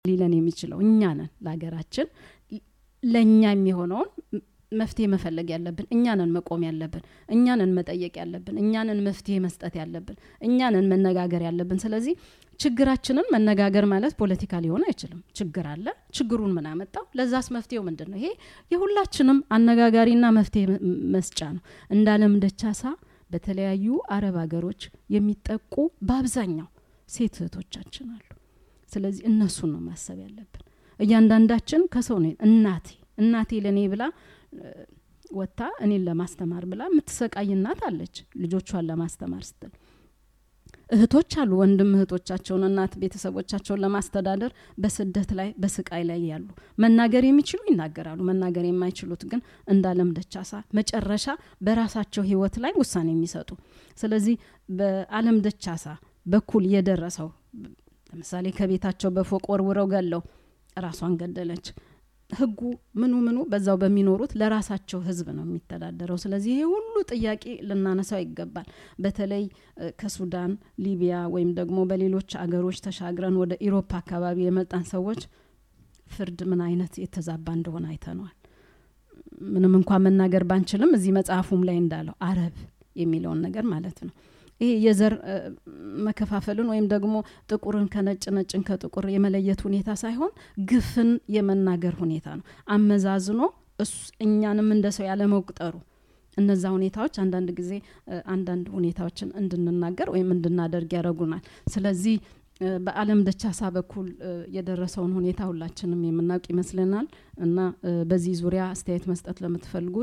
ሊለን የሚችለው እኛ ነን። ለሀገራችን ለእኛ የሚሆነውን መፍትሄ መፈለግ ያለብን እኛንን መቆም ያለብን እኛንን መጠየቅ ያለብን እኛንን መፍትሄ መስጠት ያለብን እኛንን መነጋገር ያለብን። ስለዚህ ችግራችንን መነጋገር ማለት ፖለቲካ ሊሆን አይችልም። ችግር አለ። ችግሩን ምን አመጣው? ለዛስ መፍትሄው ምንድን ነው? ይሄ የሁላችንም አነጋጋሪና መፍትሄ መስጫ ነው። እንዳለም ደቻሳ በተለያዩ አረብ ሀገሮች የሚጠቁ በአብዛኛው ሴት እህቶቻችን አሉ። ስለዚህ እነሱን ነው ማሰብ ያለብን። እያንዳንዳችን ከሰው ነው እናቴ እናቴ ለእኔ ብላ ወጥታ እኔን ለማስተማር ብላ የምትሰቃይ እናት አለች፣ ልጆቿን ለማስተማር ስትል። እህቶች አሉ፣ ወንድም እህቶቻቸውን እናት ቤተሰቦቻቸውን ለማስተዳደር በስደት ላይ በስቃይ ላይ ያሉ መናገር የሚችሉ ይናገራሉ። መናገር የማይችሉት ግን እንዳለም ደቻሳ መጨረሻ በራሳቸው ህይወት ላይ ውሳኔ የሚሰጡ ስለዚህ በአለም ደቻሳ በኩል የደረሰው ለምሳሌ ከቤታቸው በፎቅ ወርውረው ገለው ራሷን ገደለች። ህጉ ምኑ ምኑ በዛው በሚኖሩት ለራሳቸው ህዝብ ነው የሚተዳደረው። ስለዚህ ይሄ ሁሉ ጥያቄ ልናነሳው ይገባል። በተለይ ከሱዳን፣ ሊቢያ ወይም ደግሞ በሌሎች አገሮች ተሻግረን ወደ ኢሮፓ አካባቢ የመጣን ሰዎች ፍርድ ምን አይነት የተዛባ እንደሆነ አይተነዋል። ምንም እንኳን መናገር ባንችልም እዚህ መጽሐፉም ላይ እንዳለው አረብ የሚለውን ነገር ማለት ነው ይሄ የዘር መከፋፈልን ወይም ደግሞ ጥቁርን ከነጭ ነጭን ከጥቁር የመለየት ሁኔታ ሳይሆን ግፍን የመናገር ሁኔታ ነው። አመዛዝኖ እኛንም እንደ ሰው ያለመቁጠሩ እነዛ ሁኔታዎች አንዳንድ ጊዜ አንዳንድ ሁኔታዎችን እንድንናገር ወይም እንድናደርግ ያደረጉናል። ስለዚህ በአለም ደቻሳ በኩል የደረሰውን ሁኔታ ሁላችንም የምናውቅ ይመስለናል እና በዚህ ዙሪያ አስተያየት መስጠት ለምትፈልጉ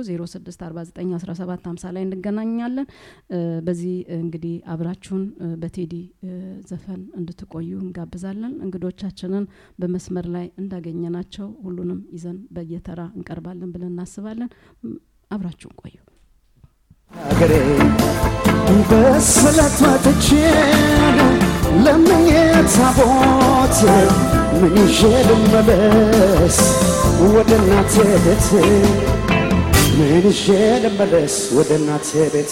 06491750 ላይ እንገናኛለን። በዚህ እንግዲህ አብራችሁን በቴዲ ዘፈን እንድትቆዩ እንጋብዛለን። እንግዶቻችንን በመስመር ላይ እንዳገኘናቸው ሁሉንም ይዘን በየተራ እንቀርባለን ብለን እናስባለን። አብራችሁን ቆዩ። ሀገሬ በስለት ወጥቼ ለምኜ ታቦት ምን ይዤ ልመለስ ወደ እናቴ ቤት ምን ይዤ ልመለስ ወደ እናቴ ቤት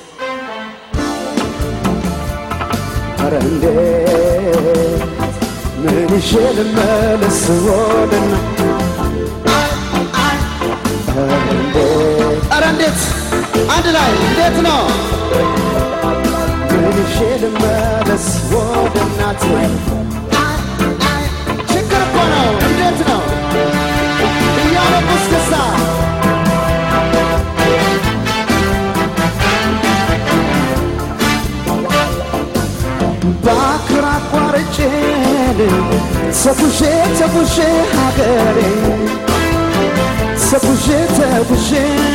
ኧረ እንዴት ምን ይዤ ልመለስ ወደ እና ኧረ እንዴት አንድ ላይ እንዴት ነው? ምን ይዤ ልመለስ ወደ እናቴ ችግር እኮ ነው። እንዴት ነው እያለቁ እስክስታ ባክር አቋርጬ ተጉዤ ተጉዤ ሀገሬ ተጉዤ ተጉዤ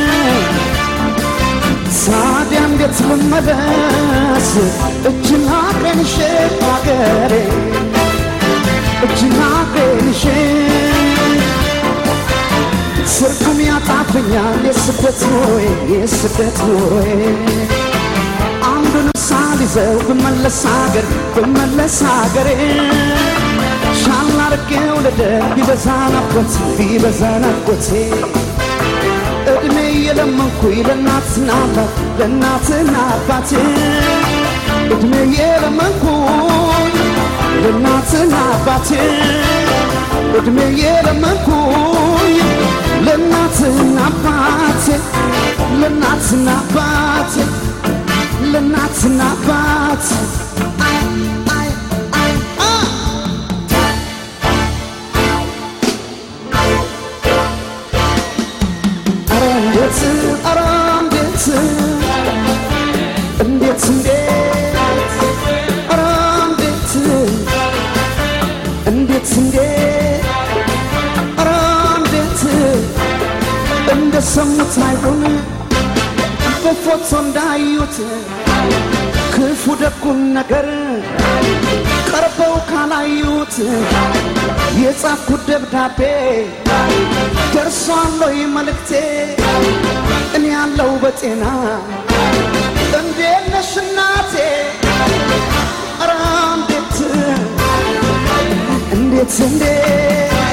ታዲያ እንዴት ልመለስ እጅና ቀንሼ ሀገሬ እጅና ቀንሼ ትርጉም ያጣብኛል የስደት ኑሮዬ የስደት ኑሮዬ አንዱን ሳልይዘው ብመለስ ሀገር ብመለስ ሀገሬ ሻል አርጌው ልደር ቢበዛ ናፍቆት ቢበዛ ናፍቆቴ እድሜ የለመንኩኝ ለእናትና አባት ለእናትና አባቴ እድሜ የለመንኩኝ ለእናትና አባቴ እድሜ የለመንኩኝ ለእናትና አባቴ ለእናትና አባቴ ለእናትና አባቴ እንዴት ኧረ እንዴት እንዴት እንዴት ኧረ እንዴት እንዴት እንዴት ኧረ እንዴት እንደሰሙት አይሆን በፎቶ እንዳዩት ክፉ ደጉን ነገር ቀርበው ካላዩት የጻፍኩት ደብዳቤ ደርሷል ወይ መልእክቴ? እኔ ያለው በጤና እንዴት ነሽ እናቴ? ኧረ እንዴት እንዴት እንዴት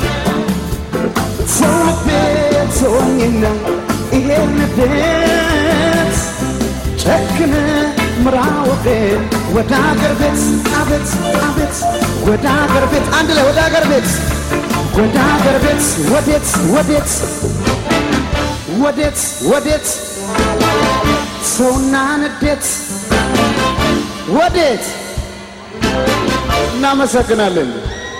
ሰው ልቤ ተወኝና ይሄን ንዴት ጨክነ ምራ ወገን ወደ አገር ቤት አቤት አቤት ወደ አገር ቤት አንድ ላይ ወደ አገር ቤት ወደ አገር ቤት ወዴት ወዴት ወዴት ወዴት ሰውና ንዴት ወዴት እናመሰግናለን።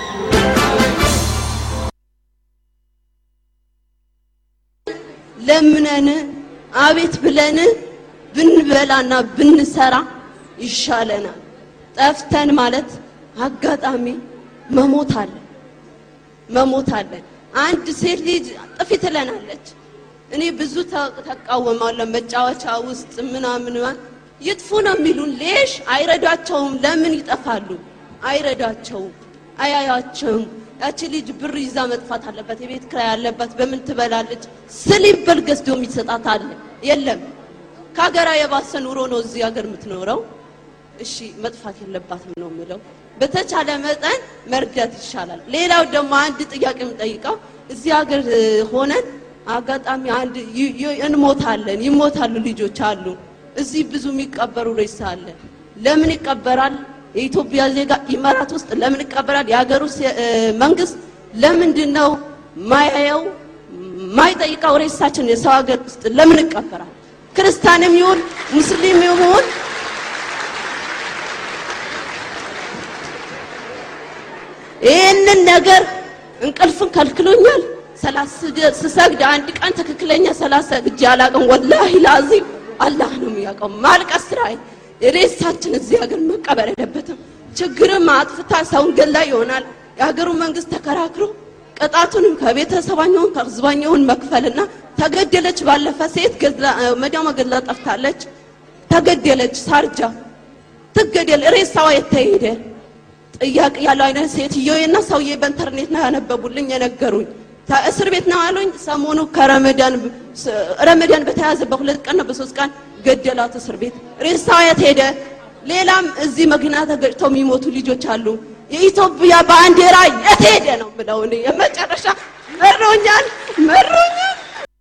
ለምነን አቤት ብለን ብንበላና ብንሰራ ይሻለናል። ጠፍተን ማለት አጋጣሚ መሞት አለ መሞት አለ። አንድ ሴት ልጅ ጥፊ ትለናለች። እኔ ብዙ ተ- ተቃወማለሁ። መጫወቻ ውስጥ ምናምን ይጥፉ ነው የሚሉን። ሌሽ አይረዳቸውም። ለምን ይጠፋሉ? አይረዳቸውም፣ አያያቸውም። ያቺ ልጅ ብር ይዛ መጥፋት አለበት። የቤት ኪራይ ያለባት በምን ትበላለች? ስሊፐር ገዝቶ የሚሰጣት አለ የለም። ከሀገራ የባሰ ኑሮ ነው እዚህ ሀገር የምትኖረው። እሺ መጥፋት የለባትም ነው የምለው። በተቻለ መጠን መርዳት ይሻላል። ሌላው ደግሞ አንድ ጥያቄ የምጠይቀው እዚህ ሀገር እ, ሆነን አጋጣሚ አንድ ይ- ይ- እንሞታለን፣ ይሞታሉ ልጆች አሉ። እዚህ ብዙ የሚቀበሩ ሬሳ አለ። ለምን ይቀበራል? የኢትዮጵያ ዜጋ ኢማራት ውስጥ ለምን ይቀበራል? የሀገር ውስጥ እ, መንግስት ለምንድን ነው ማያየው ማይጠይቀው ሬሳችን የሰው ሀገር ውስጥ ለምን ይቀበራል? ክርስቲያንም ይሁን ሙስሊም ይሁን ይህንን ነገር እንቅልፍን ከልክሎኛል። ሰላሳ ስሰግድ አንድ ቀን ትክክለኛ ሰላሳ ሰግጄ አላውቅም። ወላሂ ላዚም አላህ ነው የሚያውቀው። ማልቀስ ስራዬ ሬሳችን እዚህ ሀገር መቀበር የለበትም። ችግርም አጥፍታ ሰውን ገላ ይሆናል። የሀገሩ መንግስት ተከራክሮ ቅጣቱንም ከቤተሰባኛውን ከህዝባኛውን መክፈልና ተገደለች። ባለፈ ሴት ገድላ- መዳሟ ገድላ ጠፍታለች። ተገደለች። ሳርጃ ትገደል። ሬሳዋ የተሄደ ጥያቄ ያለው አይነት ሴትዮና ሰውዬ በኢንተርኔት ነው ያነበቡልኝ የነገሩኝ። ተ- እስር ቤት ነው አሉኝ። ሰሞኑ ከረመዳን ስ- ረመዳን በተያዘ በሁለት ቀን ነው በሶስት ቀን ገደላት እስር ቤት። ሬሳዋ የት ሄደ? ሌላም እዚህ መኪና ተገጭተው የሚሞቱ ልጆች አሉ። የኢትዮጵያ ባንዲራ የት ሄደ ነው ብለው እኔ የመጨረሻ መሮኛል መሮኛል።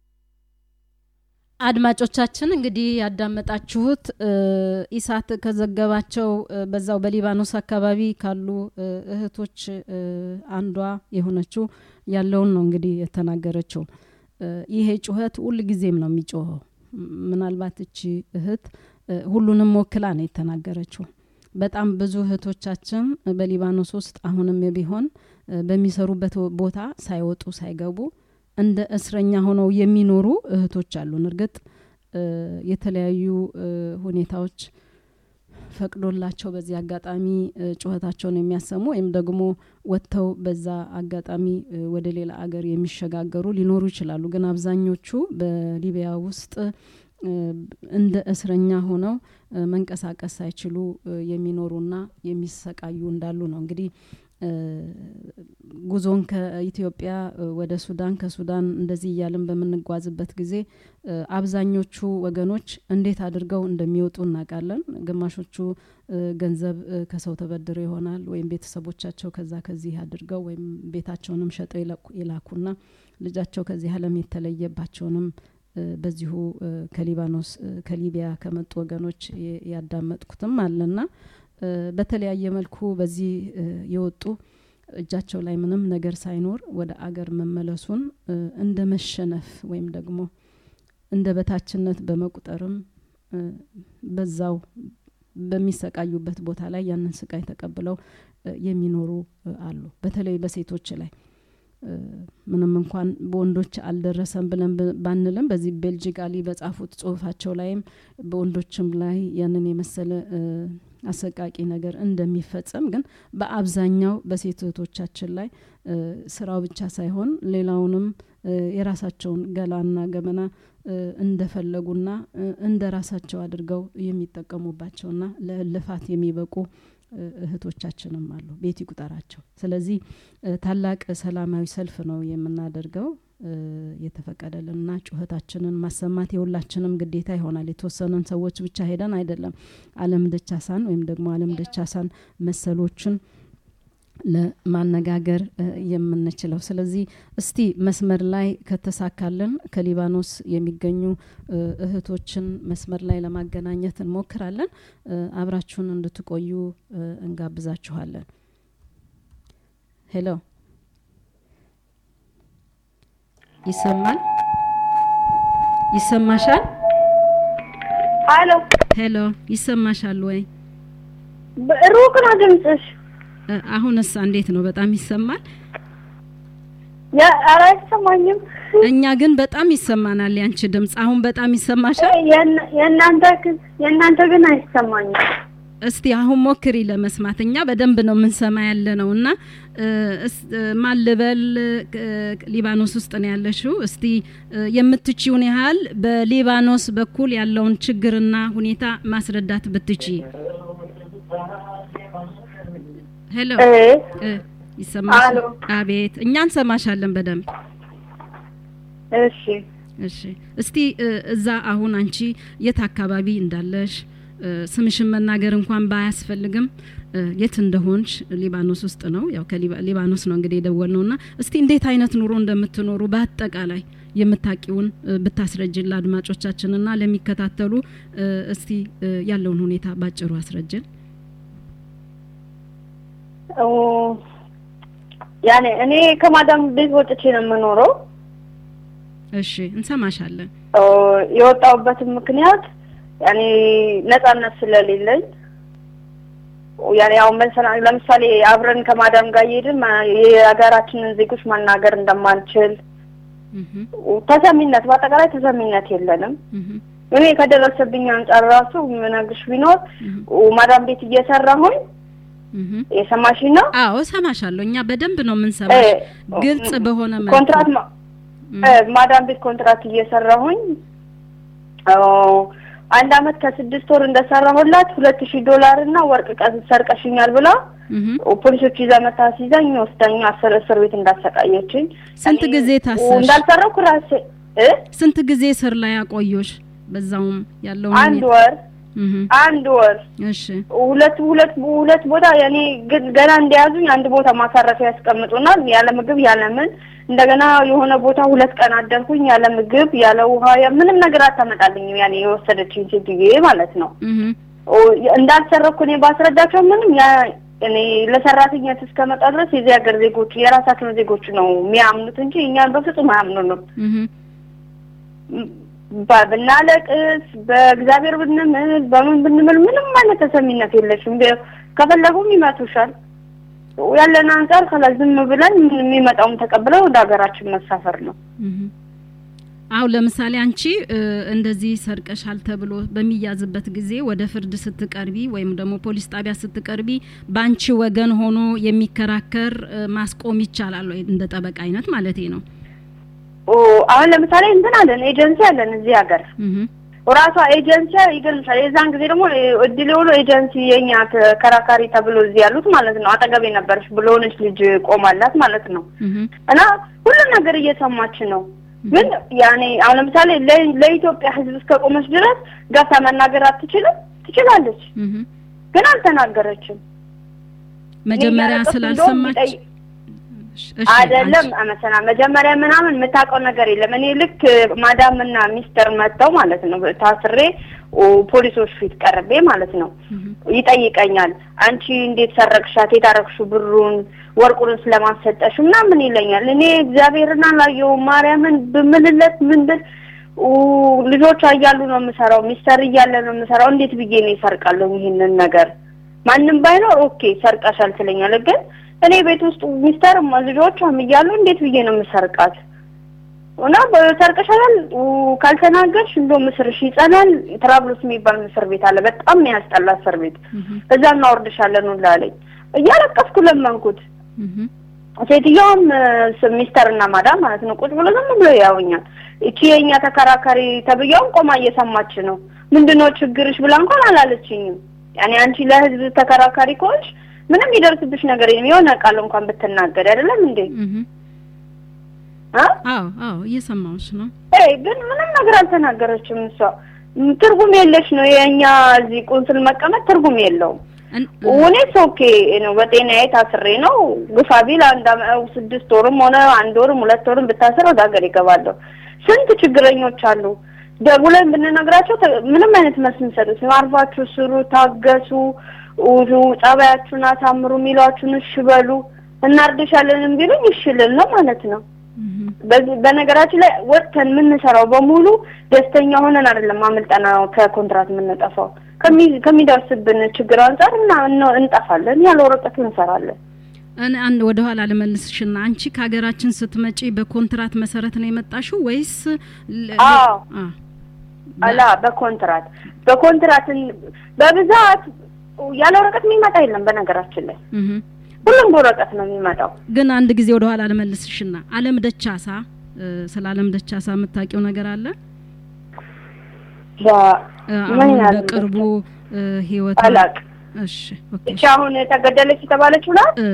አድማጮቻችን እንግዲህ ያዳመጣችሁት እ፣ ኢሳት ከዘገባቸው እ፣ በዛው በሊባኖስ አካባቢ ካሉ እ፣ እህቶች እ፣ አንዷ የሆነችው ያለውን ነው እንግዲህ የተናገረችው። እ፣ ይሄ ጩኸት ሁል ጊዜም ነው የሚጮኸው። ም- ምናልባት እቺ እህት እ፣ ሁሉንም ወክላ ነው የተናገረችው። በጣም ብዙ እህቶቻችን በሊባኖስ ውስጥ አሁንም ቢሆን እ፣ በሚሰሩበት ቦታ ሳይወጡ ሳይገቡ እንደ እስረኛ ሆነው የሚኖሩ እህቶች አሉን። እርግጥ እ፣ የተለያዩ እ፣ ሁኔታዎች ፈቅዶላቸው በዚህ አጋጣሚ እ፣ ጩኸታቸውን የሚያሰሙ ወይም ደግሞ ወጥተው በዛ አጋጣሚ እ፣ ወደ ሌላ አገር የሚሸጋገሩ ሊኖሩ ይችላሉ። ግን አብዛኞቹ በሊቢያ ውስጥ እ፣ እንደ እስረኛ ሆነው እ፣ መንቀሳቀስ ሳይችሉ እ፣ የሚኖሩና የሚሰቃዩ እንዳሉ ነው እንግዲህ እ፣ ጉዞን ከኢትዮጵያ እ፣ ወደ ሱዳን ከሱዳን እንደዚህ እያልን በምንጓዝበት ጊዜ እ፣ አብዛኞቹ ወገኖች እንዴት አድርገው እንደሚወጡ እናውቃለን። ግማሾቹ እ፣ ገንዘብ እ፣ ከሰው ተበድረው ይሆናል ወይም ቤተሰቦቻቸው ከዛ ከዚህ አድርገው ወይም ቤታቸውንም ሸጠው ይለኩ- ይላኩና ልጃቸው ከዚህ ዓለም የተለየባቸውንም እ፣ በዚሁ እ፣ ከሊባኖስ እ፣ ከሊቢያ ከመጡ ወገኖች የ- ያዳመጥኩትም አለና እ፣ በተለያየ መልኩ በዚህ እ፣ የወጡ እጃቸው ላይ ምንም ነገር ሳይኖር ወደ አገር መመለሱን እ፣ እንደ መሸነፍ ወይም ደግሞ እንደ በታችነት በመቁጠርም እ፣ በዛው በሚሰቃዩበት ቦታ ላይ ያንን ስቃይ ተቀብለው እ፣ የሚኖሩ እ፣ አሉ። በተለይ በሴቶች ላይ እ፣ ምንም እንኳን በወንዶች አልደረሰም ብለን ብ- ባንልም በዚህ ቤልጂካሊ በጻፉት ጽሁፋቸው ላይም በወንዶችም ላይ ያንን የመሰለ እ፣ አሰቃቂ ነገር እንደሚፈጸም ግን በአብዛኛው በሴት እህቶቻችን ላይ እ፣ ስራው ብቻ ሳይሆን ሌላውንም እ፣ የራሳቸውን ገላና ገመና እ፣ እንደፈለጉና እ፣ እንደ ራሳቸው አድርገው የሚጠቀሙባቸውና ለልፋት የሚበቁ እ፣ እህቶቻችንም አሉ። ቤት ይቁጠራቸው። ስለዚህ እ፣ ታላቅ ሰላማዊ ሰልፍ ነው የምናደርገው እ፣ የተፈቀደልንና ጩኸታችንን ማሰማት የሁላችንም ግዴታ ይሆናል። የተወሰነን ሰዎች ብቻ ሄደን አይደለም። አለም ደቻሳን ወይም ደግሞ አለም ደቻሳን መሰሎችን ለማነጋገር እ፣ የምንችለው። ስለዚህ እስቲ መስመር ላይ ከተሳካልን ከሊባኖስ የሚገኙ እ፣ እህቶችን መስመር ላይ ለማገናኘት እንሞክራለን። እ፣ አብራችሁን እንድትቆዩ እ፣ እንጋብዛችኋለን። ሄሎ፣ ይሰማል? ይሰማሻል? አሎ ሄሎ፣ ይሰማሻል ወይ? ሩቅ ነው ድምፅሽ። እ፣ አሁንስ እንዴት ነው? በጣም ይሰማል? ያ- ኧረ አይሰማኝም። እኛ ግን በጣም ይሰማናል ያንቺ ድምፅ። አሁን በጣም ይሰማሻል? የእና- የእናንተ ግን የእናንተ ግን አይሰማኝም። እስቲ አሁን ሞክሪ ለመስማት። እኛ በደንብ ነው የምንሰማ ያለ ነው እና እ፣ እስ- እ፣ ማን ልበል? እ፣ ሊባኖስ ውስጥ ነው ያለሽው። እስቲ እ፣ የምትችውን ያህል በሊባኖስ በኩል ያለውን ችግርና ሁኔታ ማስረዳት ብትቺ። ሄሎ እ እ፣ ይሰማሻል? አሎ። አቤት፣ እኛ እንሰማሻለን በደንብ እሺ እሺ እስቲ እ፣ እዛ አሁን አንቺ የት አካባቢ እንዳለሽ እ፣ ስምሽን መናገር እንኳን ባያስፈልግም እ፣ የት እንደሆንሽ ሊባኖስ ውስጥ ነው ያው ከሊባኖስ ነው እንግዲህ የደወል ነውና እስቲ እንዴት አይነት ኑሮ እንደምትኖሩ በአጠቃላይ የምታቂውን እ፣ ብታስረጅን ለአድማጮቻችንና ለሚከታተሉ እ፣ እስቲ እ፣ ያለውን ሁኔታ ባጭሩ አስረጅን። ኦ፣ ያኔ እኔ ከማዳም ቤት ወጥቼ ነው የምኖረው። እሺ እንሰማሻለን። ኦ፣ የወጣሁበትም ምክንያት ያኔ ነጻነት ስለሌለኝ ያኔ አሁን መሰላ- ለምሳሌ አብረን ከማዳም ጋር እየሄድን ማ- የሀገራችንን ዜጎች ማናገር እንደማንችል እህ ተሰሚነት በአጠቃላይ ተሰሚነት የለንም። እህ እኔ ከደረሰብኝ አንጻር ራሱ ምነግርሽ ቢኖር እህ ማዳም ቤት እየሰራሁኝ እህ የሰማሽኝ ነው አዎ እሰማሻለሁ። እኛ በደንብ ነው የምንሰማሽ እ፣ ግልጽ በሆነ መልኩ ኮንትራት ማ- እም፣ እ፣ ማዳም ቤት ኮንትራት እየሰራሁኝ ኦ፣ አንድ አመት ከስድስት ወር እንደሰራሁላት ሁለት ሺህ ዶላር እና ወርቅ ቀ- ሰርቀሽኛል ብላ እህ ፖሊሶች ይዛ መታ ሲዘኝ ወስዳኝ አስር እስር ቤት እንዳሰቃየችኝ ስንት እኔ ጊዜ ታሰርሽ? እንዳልሰራሁ ራሴ እ ስንት ጊዜ ስር ላይ አቆዮሽ? በዛውም ያለውን አንድ ሁኔታ- ወር እህ አንድ ወር እሺ ሁለት ሁለት ሁለት ቦታ ያኔ ግን ገና እንደያዙኝ አንድ ቦታ ማሳረፊያ ያስቀምጡናል። ያለ ምግብ ያለ ምን እንደገና የሆነ ቦታ ሁለት ቀን አደርኩኝ ያለ ምግብ ያለ ውሃ ያ- ምንም ነገር አታመጣልኝም። ያኔ የወሰደችኝ ሴትዬ ማለት ነው። እህ ኦ፣ እንዳልሰረኩ እኔ ባስረዳቸው ምንም ያ እኔ ለሰራተኛት እስከመጣ ድረስ የዚህ ሀገር ዜጎች የራሳቸውን ዜጎች ነው የሚያምኑት እንጂ እኛን በፍጹም አያምኑንም። እህ ባ- ብናለቅስ በእግዚአብሔር ብንምል በምን ብንምል ምንም አይነት ተሰሚነት የለሽም። ቢ- ከፈለጉም ይመቱሻል። ያለን አንጻር ከላ ዝም ብለን የሚመጣውን ተቀብለው ወደ ሀገራችን መሳፈር ነው። እህ አው ለምሳሌ አንቺ እ፣ እንደዚህ ሰርቀሻል ተብሎ በሚያዝበት ጊዜ ወደ ፍርድ ስትቀርቢ ወይም ደግሞ ፖሊስ ጣቢያ ስትቀርቢ በአንቺ ወገን ሆኖ የሚከራከር እ፣ ማስቆም ይቻላል ወይ? እንደ ጠበቃ አይነት ማለቴ ነው። ኦ፣ አሁን ለምሳሌ እንትን አለን ኤጀንሲ አለን እዚህ ሀገር እህ ራሷ ኤጀንሲ ይገልጻል። የዛን ጊዜ ደግሞ እድል የሆነ ኤጀንሲ የኛ ተከራካሪ ተብሎ እዚህ ያሉት ማለት ነው አጠገቤ ነበረች ብሎነች ልጅ ቆማላት ማለት ነው እህ እና ሁሉም ነገር እየሰማች ነው። ግን ያኔ አሁን ለምሳሌ ለ- ለኢትዮጵያ ሕዝብ እስከቆመች ድረስ ገብታ መናገር አትችልም? ትችላለች፣ እህ ግን አልተናገረችም። መጀመሪያ እኔ ያለቀስኩ ስላልሰማች እንደውም ቢጠይ- እሺ፣ አይደለም አንቺ- አመሰና መጀመሪያ ምናምን የምታውቀው ነገር የለም። እኔ ልክ ማዳም እና ሚስተር መጥተው ማለት ነው ታስሬ ኦ፣ ፖሊሶች ፊት ቀርቤ ማለት ነው እህ ይጠይቀኛል። አንቺ እንዴት ሰረቅሻት? የታረቅሽው ብሩን ወርቁን ስለማሰጠሽ ምናምን ይለኛል። እኔ እግዚአብሔርን አላየሁም ማርያምን ብምልለት ምን ብል ኡ፣ ልጆቿ እያሉ ነው የምሰራው፣ ሚስተር እያለ ነው የምሰራው። እንዴት ብዬ ነው ይሰርቃለሁ ይህንን ነገር? ማንም ባይኖር ኦኬ ሰርቀሻል ትለኛለህ። ግን እኔ ቤት ውስጥ ሚስተርም ልጆቿም እያሉ እንዴት ብዬ ነው የምሰርቃት? እና በሰርቀሻል ኡ፣ ካልተናገርሽ እንደውም ምስርሽ ይጸናል። ትራብሎስ የሚባል ምስር ቤት አለ፣ በጣም የሚያስጠላ እስር ቤት እህ እዛ እናወርድሻለን ሁላ አለኝ። እያለቀስኩ ለመንኩት። እህ ሴትዮዋም ስ- ሚስተር እና ማዳም ማለት ነው ቁጭ ብሎ ዝም ብሎ ያውኛል። እቺ የኛ ተከራካሪ ተብያውም ቆማ እየሰማች ነው። ምንድነው ችግርሽ ብላ እንኳን አላለችኝም። ያኔ አንቺ ለህዝብ ተከራካሪ ከሆንሽ ምንም ይደርስብሽ ነገር የለም። የሆነ ቃል እንኳን ብትናገር አይደለም እንዴ እህ አ አዎ አዎ እየሰማሁሽ ነው። ኤ ግን ምንም ነገር አልተናገረችም። እሷ ም፣ ትርጉም የለሽ ነው የኛ እዚህ ቁንስል መቀመጥ ትርጉም የለውም። እን- እኔስ ኦኬ ነው። በጤናዬ ታስሬ ነው። ግፋ ቢል አንድ አመ- ስድስት ወርም ሆነ አንድ ወርም ሁለት ወርም ብታስር ወደ ሀገር ይገባለሁ። ስንት ችግረኞች አሉ። ደውለን ብንነግራቸው ተ- ምንም አይነት መልስ የሚሰጡት አርፋችሁ ስሩ፣ ታገሱ፣ ውሉ፣ ጸባያችሁን አሳምሩ፣ የሚሏችሁን እሺ በሉ፣ እናርድሻለንም ቢሉኝ እሺ ልል ነው ማለት ነው። እህ፣ በዚህ በነገራችን ላይ ወጥተን የምንሰራው በሙሉ ደስተኛ ሆነን አይደለም አመልጠና ከኮንትራት የምንጠፋው ከሚ- ከሚደርስብን ችግር አንጻር እና እነ- እንጠፋለን። ያለ ወረቀት እንሰራለን። እኔ አንድ ወደ ኋላ ልመልስሽና አንቺ ከሀገራችን ስትመጪ በኮንትራት መሰረት ነው የመጣሽው ወይስ ለ- አዎ። አ አላ በኮንትራት በኮንትራትን በብዛት ያለ ወረቀት የሚመጣ የለም። በነገራችን ላይ እህ። ሁሉም በወረቀት ነው የሚመጣው። ግን አንድ ጊዜ ወደ ኋላ ልመልስሽና አለም ደቻሳ እ፣ ስለ አለም ደቻሳ የምታውቂው ነገር አለ? ያ- እ፣ ምን አሁን ያህል በቅርቡ እ፣ ህይወት አላቅ እሺ ኦኬ እቺ አሁን ተገደለች የተባለችው ናት። እ፣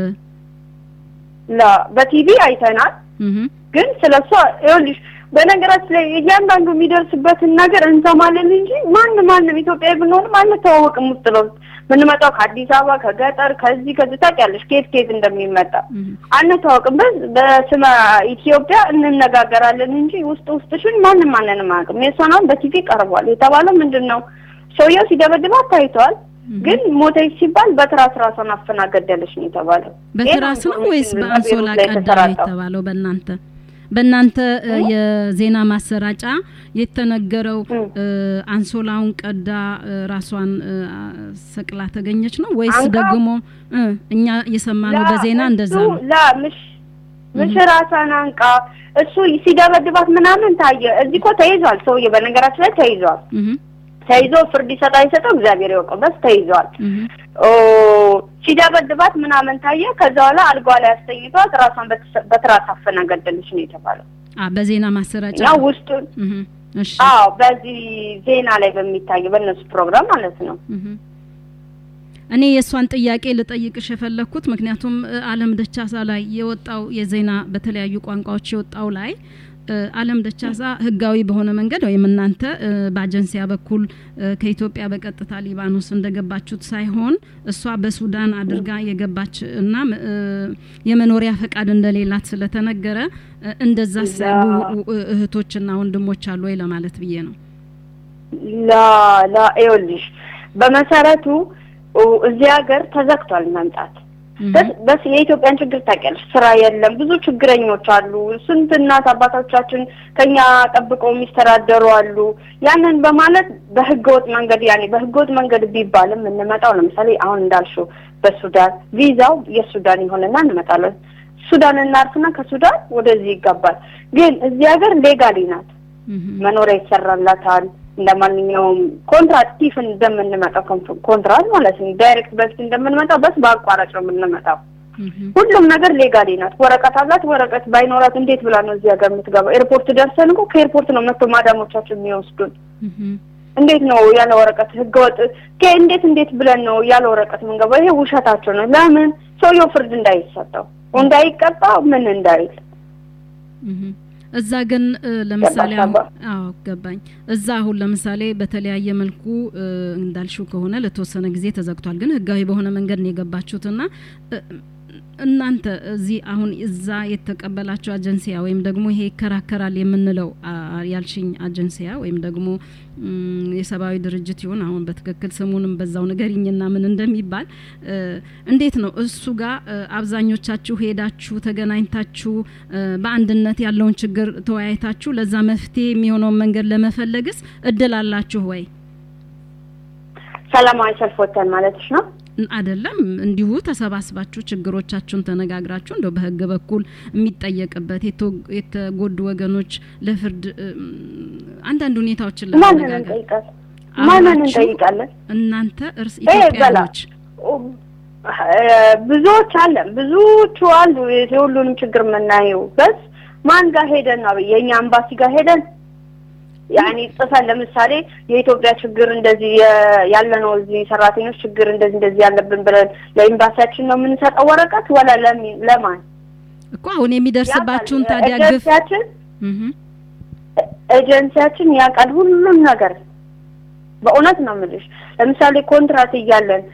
ላ በቲቪ አይተናል። እህ፣ ግን ስለሷ ይኸውልሽ በነገራችን ላይ እያንዳንዱ የሚደርስበትን ነገር እንሰማለን እንጂ ማን ማንም ኢትዮጵያዊ ብንሆንም አንተዋወቅም። ውስጥ ለውስጥ የምንመጣው ከአዲስ አበባ ከገጠር ከዚህ ከዚህ ታውቂያለሽ ከየት ከየት እንደሚመጣ እህ። አንተዋወቅም። በዝ በስመ ኢትዮጵያ እንነጋገራለን እንጂ ውስጥ ውስጥሽን ማንም ማንንም አያውቅም። የእሷን አሁን በቲቪ ቀርቧል የተባለው ምንድን ነው? ሰውየው ሲደበድባት ታይተዋል። ግን ሞተች ሲባል በትራስ ራሷን አፍና ገደለች ነው የተባለው። በትራስ ነው ወይስ ይሄ ነው በአንሶላ በቤሩት ላይ ቀዳ ነው የተሰራጨው። የተባለው? በእናንተ በእናንተ እ፣ የዜና ማሰራጫ የተነገረው እ። እ፣ አንሶላውን ቀዳ እ፣ ራሷን እ፣ ሰቅላ ተገኘች ነው ወይስ አንቃ? ደግሞ እ፣ እኛ የሰማነው በዜና እንደዛ እሱ ነው? ላ ምሽ ምሽ ራሷን አንቃ እሱ ሲደበድባት ምናምን ታየ። እዚህ እኮ ተይዟል ሰውዬ፣ በነገራችን ላይ ተይዟል። እህ፣ ተይዞ ፍርድ ይሰጣ ይሰጠው እግዚአብሔር ያውቀው፣ በስ ተይዟል። እህ፣ ኦ ሲደበድባት ምናምን ታየ። ከዛ በኋላ አልጓ ላይ አስተኝቷት ራሷን በትስ- በትራስ አፈና ገደለች ነው የተባለው። አ በዜና ማሰራጫ እና ውስጡን እህ፣ እሺ አዎ፣ በዚህ ዜና ላይ በሚታየው በእነሱ ፕሮግራም ማለት ነው። እህ። እኔ የእሷን ጥያቄ ልጠይቅሽ የፈለግኩት ምክንያቱም እ፣ አለም ደቻሳ ላይ የወጣው የዜና በተለያዩ ቋንቋዎች የወጣው ላይ እ፣ አለም ደቻሳ ህጋዊ በሆነ መንገድ ወይም እናንተ እ፣ በአጀንሲያ በኩል እ፣ ከኢትዮጵያ በቀጥታ ሊባኖስ እንደገባችሁት ሳይሆን እሷ በሱዳን አድርጋ የገባች እና እ፣ የመኖሪያ ፈቃድ እንደሌላት ስለተነገረ እ፣ እንደዛስ ያሉ እ፣ እህቶችና ወንድሞች አሉ ወይ ለማለት ብዬ ነው። ላ ላ ይኸውልሽ በመሰረቱ ኦ፣ እዚህ ሀገር ተዘግቷል መምጣት እህ፣ በስ በስ የኢትዮጵያን ችግር ታውቂያለሽ። ስራ የለም፣ ብዙ ችግረኞች አሉ። ስንት እናት አባቶቻችን ከኛ ጠብቀው የሚስተዳደሩ አሉ። ያንን በማለት በህገወጥ መንገድ ያኔ በህገወጥ መንገድ ቢባልም እንመጣው ለምሳሌ አሁን እንዳልሽው በሱዳን ቪዛው የሱዳን ይሆንና እንመጣለን። ሱዳን እናርፍና ከሱዳን ወደዚህ ይገባል። ግን እዚህ ሀገር ሌጋሊ ናት። እህ፣ መኖሪያ ይሰራላታል። እንደ ማንኛውም ኮንትራት ቲፍ እንደምንመጣው ኮንትራ- ኮንትራት ማለት ነው። ዳይሬክት በፊት እንደምንመጣው በስ በአቋራጭ ነው የምንመጣው። እህ፣ ሁሉም ነገር ሌጋሊ ናት። ወረቀት አላት። ወረቀት ባይኖራት እንዴት ብላ ነው እዚህ ሀገር የምትገባው? ኤርፖርት ደርሰን እኮ ከኤርፖርት ነው መጥቶ ማዳሞቻችን የሚወስዱን። እህ። እንዴት ነው ያለ ወረቀት ህገወጥ ከ እንዴት እንዴት ብለን ነው ያለ ወረቀት የምንገባው? ይሄ ውሸታቸው ነው። ለምን ሰውየው ፍርድ እንዳይሰጠው እንዳይቀጣ ምን እንዳይል እህ። እዛ ግን እ፣ ለምሳሌ ገባሽ አሁን አባ? አዎ ገባኝ። እዛ አሁን ለምሳሌ በተለያየ መልኩ እ፣ እንዳልሽው ከሆነ ለተወሰነ ጊዜ ተዘግቷል። ግን ህጋዊ በሆነ መንገድ ነው የገባችሁትና እ፣ እናንተ እዚህ አሁን እዛ የተቀበላችሁ አጀንሲያ ወይም ደግሞ ይሄ ይከራከራል የምንለው አ- ያልሽኝ አጀንሲያ ወይም ደግሞ ም፣ የሰብአዊ ድርጅት ይሁን አሁን በትክክል ስሙንም በዛው ንገሪኝና ምን እንደሚባል እ፣ እንዴት ነው እሱ ጋር እ፣ አብዛኞቻችሁ ሄዳችሁ ተገናኝታችሁ እ፣ በአንድነት ያለውን ችግር ተወያይታችሁ ለዛ መፍትሄ የሚሆነውን መንገድ ለመፈለግስ እድል አላችሁ ወይ? ሰላማዊ ሰልፍ ወጥተን ማለትሽ ነው። ን- አይደለም እንዲሁ ተሰባስባችሁ ችግሮቻችሁን ተነጋግራችሁ እንደው በህግ በኩል የሚጠየቅበት የቶ- የተጎዱ ወገኖች ለፍርድ እም፣ አንዳንድ ሁኔታዎችን ማንን ለመነጋገር እንጠይቃለን? ማንን አብራችሁ እንጠይቃለን? እናንተ እርስ ይሄ በላ ኢትዮጵያኖች ብዙዎች አለን፣ ብዙዎቹ አሉ። የሁሉንም ችግር የምናየው በስ ማን ጋር ሄደን ነው? የእኛ አምባሲ ጋር ሄደን ያኔ ጽፈን ለምሳሌ የኢትዮጵያ ችግር እንደዚህ የ- ያለነው እዚህ ሰራተኞች ችግር እንደዚህ እንደዚህ ያለብን ብለን ለኤምባሲያችን ነው የምንሰጠው ወረቀት ወላ ለሚ- ለማን እኮ አሁን የሚደርስባችሁን ያውቃል። ታዲያ ግፍ ኤጀንሲያችን እህ፣ ኤጀንሲያችን ያውቃል ሁሉም ነገር። በእውነት ነው የምልሽ። ለምሳሌ ኮንትራት እያለን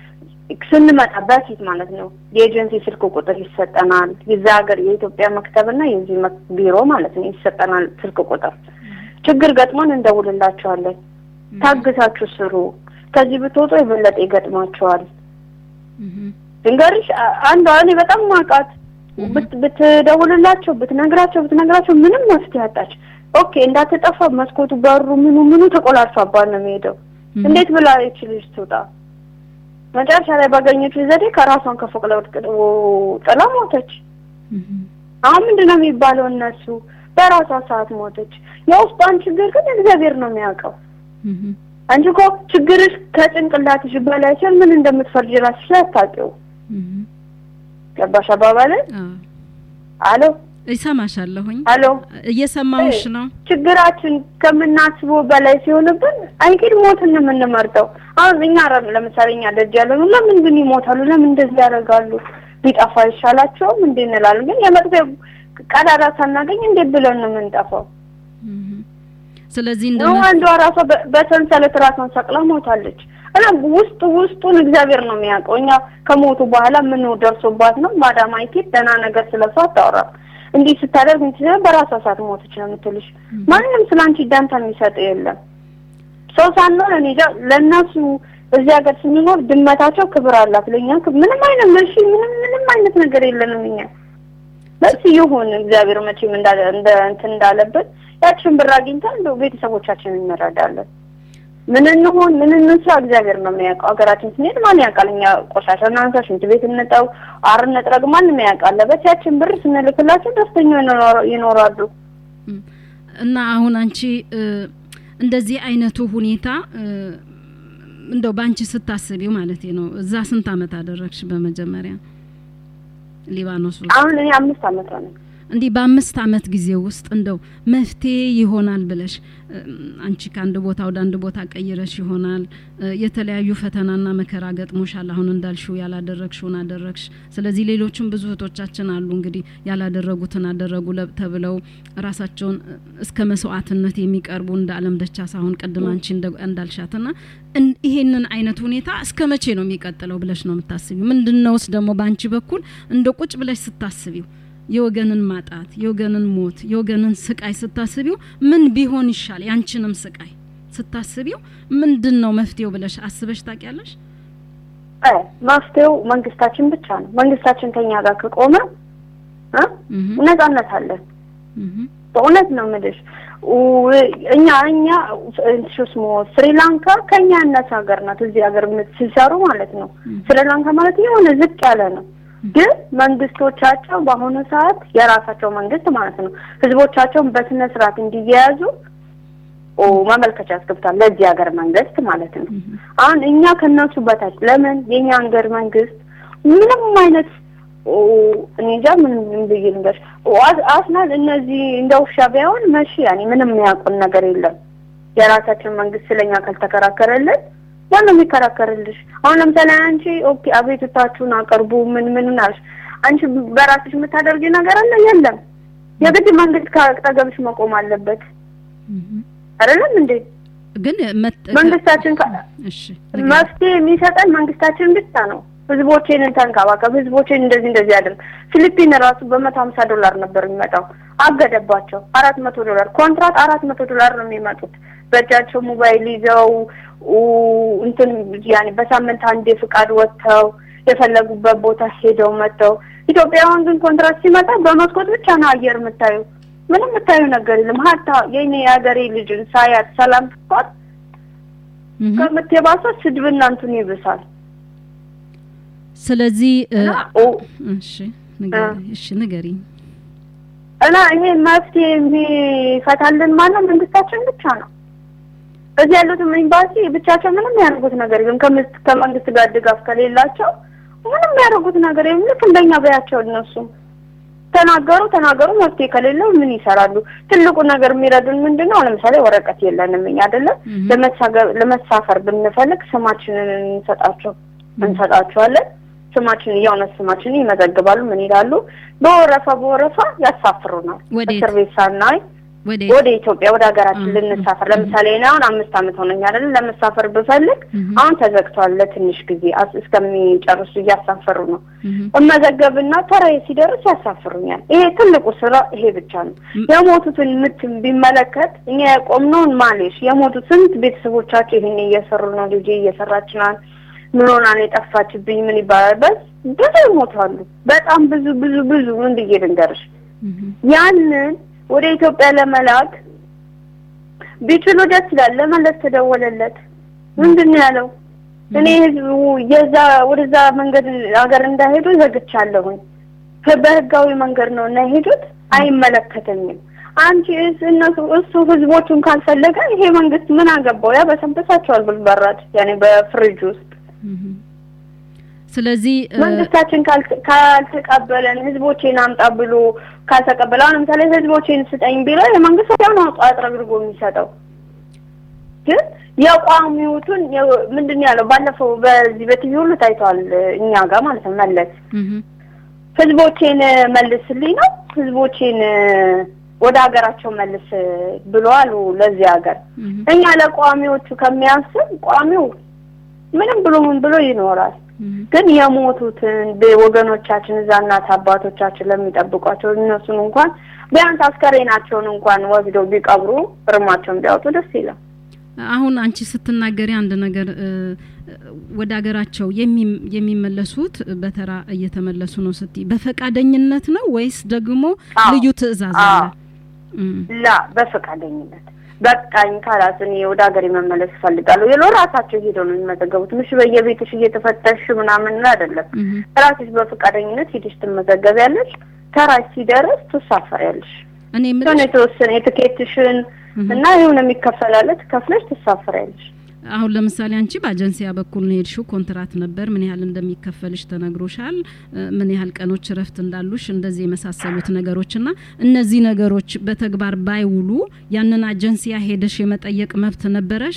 ስንመጣ በፊት ማለት ነው የኤጀንሲ ስልክ ቁጥር ይሰጠናል። የዛ ሀገር የኢትዮጵያ መክተብና የዚህ መክ- ቢሮ ማለት ነው ይሰጠናል ስልክ ቁጥር። ችግር ገጥሞን እንደውልላቸዋለን። ታግሳችሁ ስሩ፣ ከዚህ ብትወጡ የበለጠ ይገጥማቸዋል። እህም፣ ድንገርሽ አ- አንዷ እኔ በጣም ማውቃት ብት- ብትደውልላቸው ብትነግራቸው ብትነግራቸው ምንም መፍትሄ አጣች። ኦኬ እንዳትጠፋ መስኮቱ በሩ ምኑ ምኑ ተቆላልፏባት ነው የሚሄደው። እህም፣ እንዴት ብላ ይች ልጅ ትውጣ? መጨረሻ ላይ ባገኘችው ዘዴ ከራሷን ከፎቅ ላይ ወድቅ ጥላ ሞተች። እህም፣ አሁን ምንድን ነው የሚባለው? እነሱ በራሷ ሰዓት ሞተች። የውስጧን ችግር ግን እግዚአብሔር ነው የሚያውቀው። እህም፣ አንቺ እኮ ችግርሽ ከጭንቅላትሽ በላይ ሲሆን ምን እንደምትፈርጅ ራስሽ ላይ አታውቂው። እህም። ገባሽ አባባልን? አዎ፣ አሎ ይሰማሻለሁኝ። አሎ እየሰማሁሽ ነው። ችግራችን ከምናስበው በላይ ሲሆንብን አይቂድ ሞትን ነው የምንመርጠው። አሁን እኛ ረ- ለምሳሌ እኛ ደጅ ያለ ነው ለምን ግን ይሞታሉ? ለምን እንደዚህ ያደርጋሉ? ቢጠፋ ይሻላቸውም እንዴ እንላለን። ግን የመጥፊያ ቀዳዳ ሳናገኝ እንዴት ብለን ነው የምንጠፋው? እህም። ስለዚህ እንደ ነው አንዷ ራሷ በ- በሰንሰለት ራሷን ሰቅላ ሞታለች። እና ውስጥ ውስጡን እግዚአብሔር ነው የሚያውቀው። እኛ ከሞቱ በኋላ ምን ደርሶባት ነው ማዳም አይኬት ደህና ነገር ስለሷ አታወራም። እንዲህ ስታደርግ እንትን ሲሆን በራሷ ሰዓት ሞተች ነው የምትልሽ። ማንም ስለ አንቺ ዳንታ የሚሰጥ የለም። ሰው ሳንሆን እኔ እንጃ ለእነሱ እዚህ ሀገር ስንኖር ድመታቸው ክብር አላት። ለእኛ ክብ- ምንም አይነት መሺ ምንም ምንም አይነት ነገር የለንም እኛ በስ ይሁን እግዚአብሔር መቼም እንዳለ እንደ እንትን እንዳለበት ያችን ብር አግኝተን እንደው ቤተሰቦቻችንን እንረዳለን። ምን እንሆን ምን እንስራ እግዚአብሔር ነው የሚያውቀው። ሀገራችን ስንሄድ ማን ያውቃል? እኛ ቆሻሻ እናንሳ፣ ሽንት ቤት እንጠው፣ አር እንጥረግ፣ ማንም ያውቃል። በት ያችን ብር ስንልክላቸው ደስተኛ ይኖራ- ይኖራሉ። እና አሁን አንቺ እ፣ እንደዚህ አይነቱ ሁኔታ እ፣ እንደው በአንቺ ስታስቢው ማለት ነው። እዛ ስንት አመት አደረግሽ? በመጀመሪያ ሊባኖስ ውስጥ አሁን እኔ አምስት አመት ሆነ። እንዲህ በአምስት አመት ጊዜ ውስጥ እንደው መፍትሄ ይሆናል ብለሽ እም፣ አንቺ ከአንድ ቦታ ወደ አንድ ቦታ ቀይረሽ ይሆናል እ፣ የተለያዩ ፈተናና መከራ ገጥሞሻል። አሁን እንዳልሽው ያላደረግሽውን አደረግሽ። ስለዚህ ሌሎችም ብዙ እህቶቻችን አሉ እንግዲህ ያላደረጉትን አደረጉ ለ- ተብለው ራሳቸውን እ፣ እስከ መስዋዕትነት የሚቀርቡ እንደ አለም ደቻሳ አሁን ቅድም አንቺ እንደ- እንዳልሻትና እን- ይሄንን አይነት ሁኔታ እስከ መቼ ነው የሚቀጥለው ብለሽ ነው የምታስቢው? ምንድነውስ ደግሞ በአንቺ በኩል እንደ ቁጭ ብለሽ ስታስቢው የወገንን ማጣት፣ የወገንን ሞት፣ የወገንን ስቃይ ስታስቢው ምን ቢሆን ይሻል? ያንቺንም ስቃይ ስታስቢው ምንድን ነው መፍትሄው ብለሽ አስበሽ ታውቂያለሽ? እ መፍትሄው መንግስታችን ብቻ ነው። መንግስታችን ከኛ ጋር ከቆመ እ እህ ነጻነት አለን። እህ በእውነት ነው የምልሽ ው- እኛ እኛ ስሞ ስሪላንካ ከኛ ያነሰ ሀገር ናት። እዚህ ሀገር የምት- ሲሰሩ ማለት ነው። ስሪላንካ ማለት የሆነ ዝቅ ያለ ነው። ግን መንግስቶቻቸው በአሁኑ ሰዓት የራሳቸው መንግስት ማለት ነው ህዝቦቻቸውን በስነ ስርዓት እንዲያያዙ ኦ ማመልከቻ ያስገብታል ለዚህ ሀገር መንግስት ማለት ነው። አሁን እኛ ከነሱ በታች ለምን የኛ ሀገር መንግስት ምንም አይነት ኦ እኔ እንጃ ምን ምን ብዬ ልንገርሽ ኦ አስ- አስናል እነዚህ እንደ ውሻ ቢሆን መሺ ያኔ ምንም የሚያውቁን ነገር የለም። የራሳችን መንግስት ስለኛ ካልተከራከረልን ማን ነው የሚከራከርልሽ? አሁን ለምሳሌ አንቺ ኦኬ አቤቱታችሁን አቅርቡ ምን ምን አልሽ፣ አንቺ በራስሽ የምታደርጊ ነገር አለ የለም። የግድ መንግስት ከአጠገብሽ መቆም አለበት እህ አይደለም እንዴ? ግን መጥ- መንግስታችን ከ- እሺ መፍትሄ የሚሰጠን መንግስታችን ብቻ ነው። ህዝቦቼን ተንከባከብ፣ ህዝቦቼን እንደዚህ እንደዚህ አድርግ። ፊሊፒን ራሱ በመቶ ሀምሳ ዶላር ነበር የሚመጣው አገደባቸው። አራት መቶ ዶላር ኮንትራት አራት መቶ ዶላር ነው የሚመጡት በእጃቸው ሞባይል ይዘው ኡ፣ እንትን ያኔ በሳምንት አንዴ ፍቃድ ወጥተው የፈለጉበት ቦታ ሄደው መጥተው። ኢትዮጵያውያን ግን ኮንትራት ሲመጣ በመስኮት ብቻ ነው አየር የምታዩ። ምንም የምታዩ ነገር የለም። ሀታ የኔ የሀገሬ ልጅን ሳያት ሰላም ስኳት እህ ከምትባሰው ስድብና እንትን ይብሳል። ስለዚህ እ፣ እና ኦ እሺ ንገሪ እሺ ንገሪኝ እና ይሄ መፍትሄ የሚፈታልን ማነው? መንግስታችን ብቻ ነው። እዚህ ያሉትም ኤምባሲ ብቻቸው ምንም ያደርጉት ነገር የለም። ከምስ- ከመንግስት ጋር ድጋፍ ከሌላቸው ምንም ያደርጉት ነገር የለም። ልክ እንደኛ በያቸው እነሱም ተናገሩ ተናገሩ፣ መፍትሄ ከሌለው ምን ይሰራሉ? ትልቁ ነገር የሚረዱን ምንድን ነው? ለምሳሌ ወረቀት የለንም እኛ አይደለም እህ ለመሳገር- ለመሳፈር ብንፈልግ ስማችንን እንሰጣቸው እንሰጣቸዋለን። ስማችን የእውነት ስማችንን ይመዘግባሉ። ምን ይላሉ? በወረፋ በወረፋ ያሳፍሩናል። ወዴት? እስር ቤት ሳናይ ወደ ወደ ኢትዮጵያ ወደ ሀገራችን እ- ልንሳፈር ለምሳሌ እኔ አሁን አምስት ዓመት ሆነኝ አይደል ለመሳፈር ብፈልግ እህ፣ አሁን ተዘግቷል ለትንሽ ጊዜ አስ- እስከሚጨርሱ እያሳፈሩ ነው እህ፣ እመዘገብና ተራዬ ሲደርስ ያሳፍሩኛል ይሄ ትልቁ ስራ ይሄ ብቻ ነው ም- የሞቱትን ምት ቢመለከት እኛ ያቆምነውን ማሌሽ የሞቱት ስንት ቤተሰቦቻቸው ይህን እየሰሩ ነው ልጄ እየሰራች ናት ምን ሆና ነው የጠፋችብኝ ምን ይባላል በስ ብዙ ይሞታሉ በጣም ብዙ ብዙ ብዙ ምን ብዬ ልንገርሽ እህ፣ ያንን ወደ ኢትዮጵያ ለመላክ ቢችሉ ደስ ይላል። ለመለስ ተደወለለት። ምንድን ነው ያለው? እኔ ህዝቡ የዛ ወደዛ መንገድ ሀገር እንዳይሄዱ ዘግቻለሁኝ። ከ- በህጋዊ መንገድ ነው እና የሄዱት አይመለከተኝም። አንቺ እስ- እነሱ እሱ ህዝቦቹን ካልፈለገ ይሄ መንግስት ምን አገባው? ያ በሰንበሳቸዋል ብልበራድ ያኔ በፍሪጅ ውስጥ እህ። ስለዚህ እ፣ መንግስታችን ካል- ካልተቀበለን ህዝቦቼን አምጣ ብሎ ካልተቀበለ አሁን ለምሳሌ ህዝቦቼን ስጠኝ ቢለው የመንግስት ወዲያው ነው አጥረግርጎ የሚሰጠው። ግን የቋሚዎቱን የ- ምንድን ነው ያለው? ባለፈው በዚህ በቲቪ ሁሉ ታይተዋል፣ እኛ ጋር ማለት ነው። መለስ እህ፣ ህዝቦቼን መልስልኝ ነው ህዝቦቼን ወደ ሀገራቸው መልስ ብሎ አሉ ለዚህ ሀገር። እህ፣ እኛ ለቋሚዎቹ ከሚያስብ ቋሚው ምንም ብሎ ምን ብሎ ይኖራል። እህ። ግን የሞቱትን ወገኖቻችን እዛ እናት አባቶቻችን ለሚጠብቋቸው እነሱን እንኳን ቢያንስ አስከሬናቸውን እንኳን ወስደው ቢቀብሩ እርማቸውን ቢያወጡ ደስ ይላል። አሁን አንቺ ስትናገሪ አንድ ነገር እ፣ ወደ ሀገራቸው የሚ- የሚመለሱት በተራ እየተመለሱ ነው ስትይ በፈቃደኝነት ነው ወይስ ደግሞ አዎ። ልዩ ትዕዛዝ አለ? አዎ። እም፣ ላ በፈቃደኝነት በቃኝ ካላስ እኔ ወደ ሀገር መመለስ እፈልጋለሁ የሎ ራሳቸው ሄደው ነው የሚመዘገቡት። ምሽ በየቤትሽ እየተፈተሽ ምናምን አይደለም። እህ፣ ራስሽ በፈቃደኝነት ሄደሽ ትመዘገቢያለሽ። ተራሽ ሲደርስ ትሳፈሪያለሽ። እኔ የሆነ የምልሽ የተወሰነ የትኬትሽን እህ፣ እና የሆነ የሚከፈላለ ትከፍለሽ ትሳፈሪያለሽ። አሁን ለምሳሌ አንቺ በአጀንሲያ በኩል ነው የሄድሽው፣ ኮንትራት ነበር። ምን ያህል እንደሚከፈልሽ ተነግሮሻል። እ፣ ምን ያህል ቀኖች እረፍት እንዳሉሽ፣ እንደዚህ የመሳሰሉት ነገሮች እና እነዚህ ነገሮች በተግባር ባይውሉ ያንን አጀንሲያ ሄደሽ የመጠየቅ መብት ነበረሽ?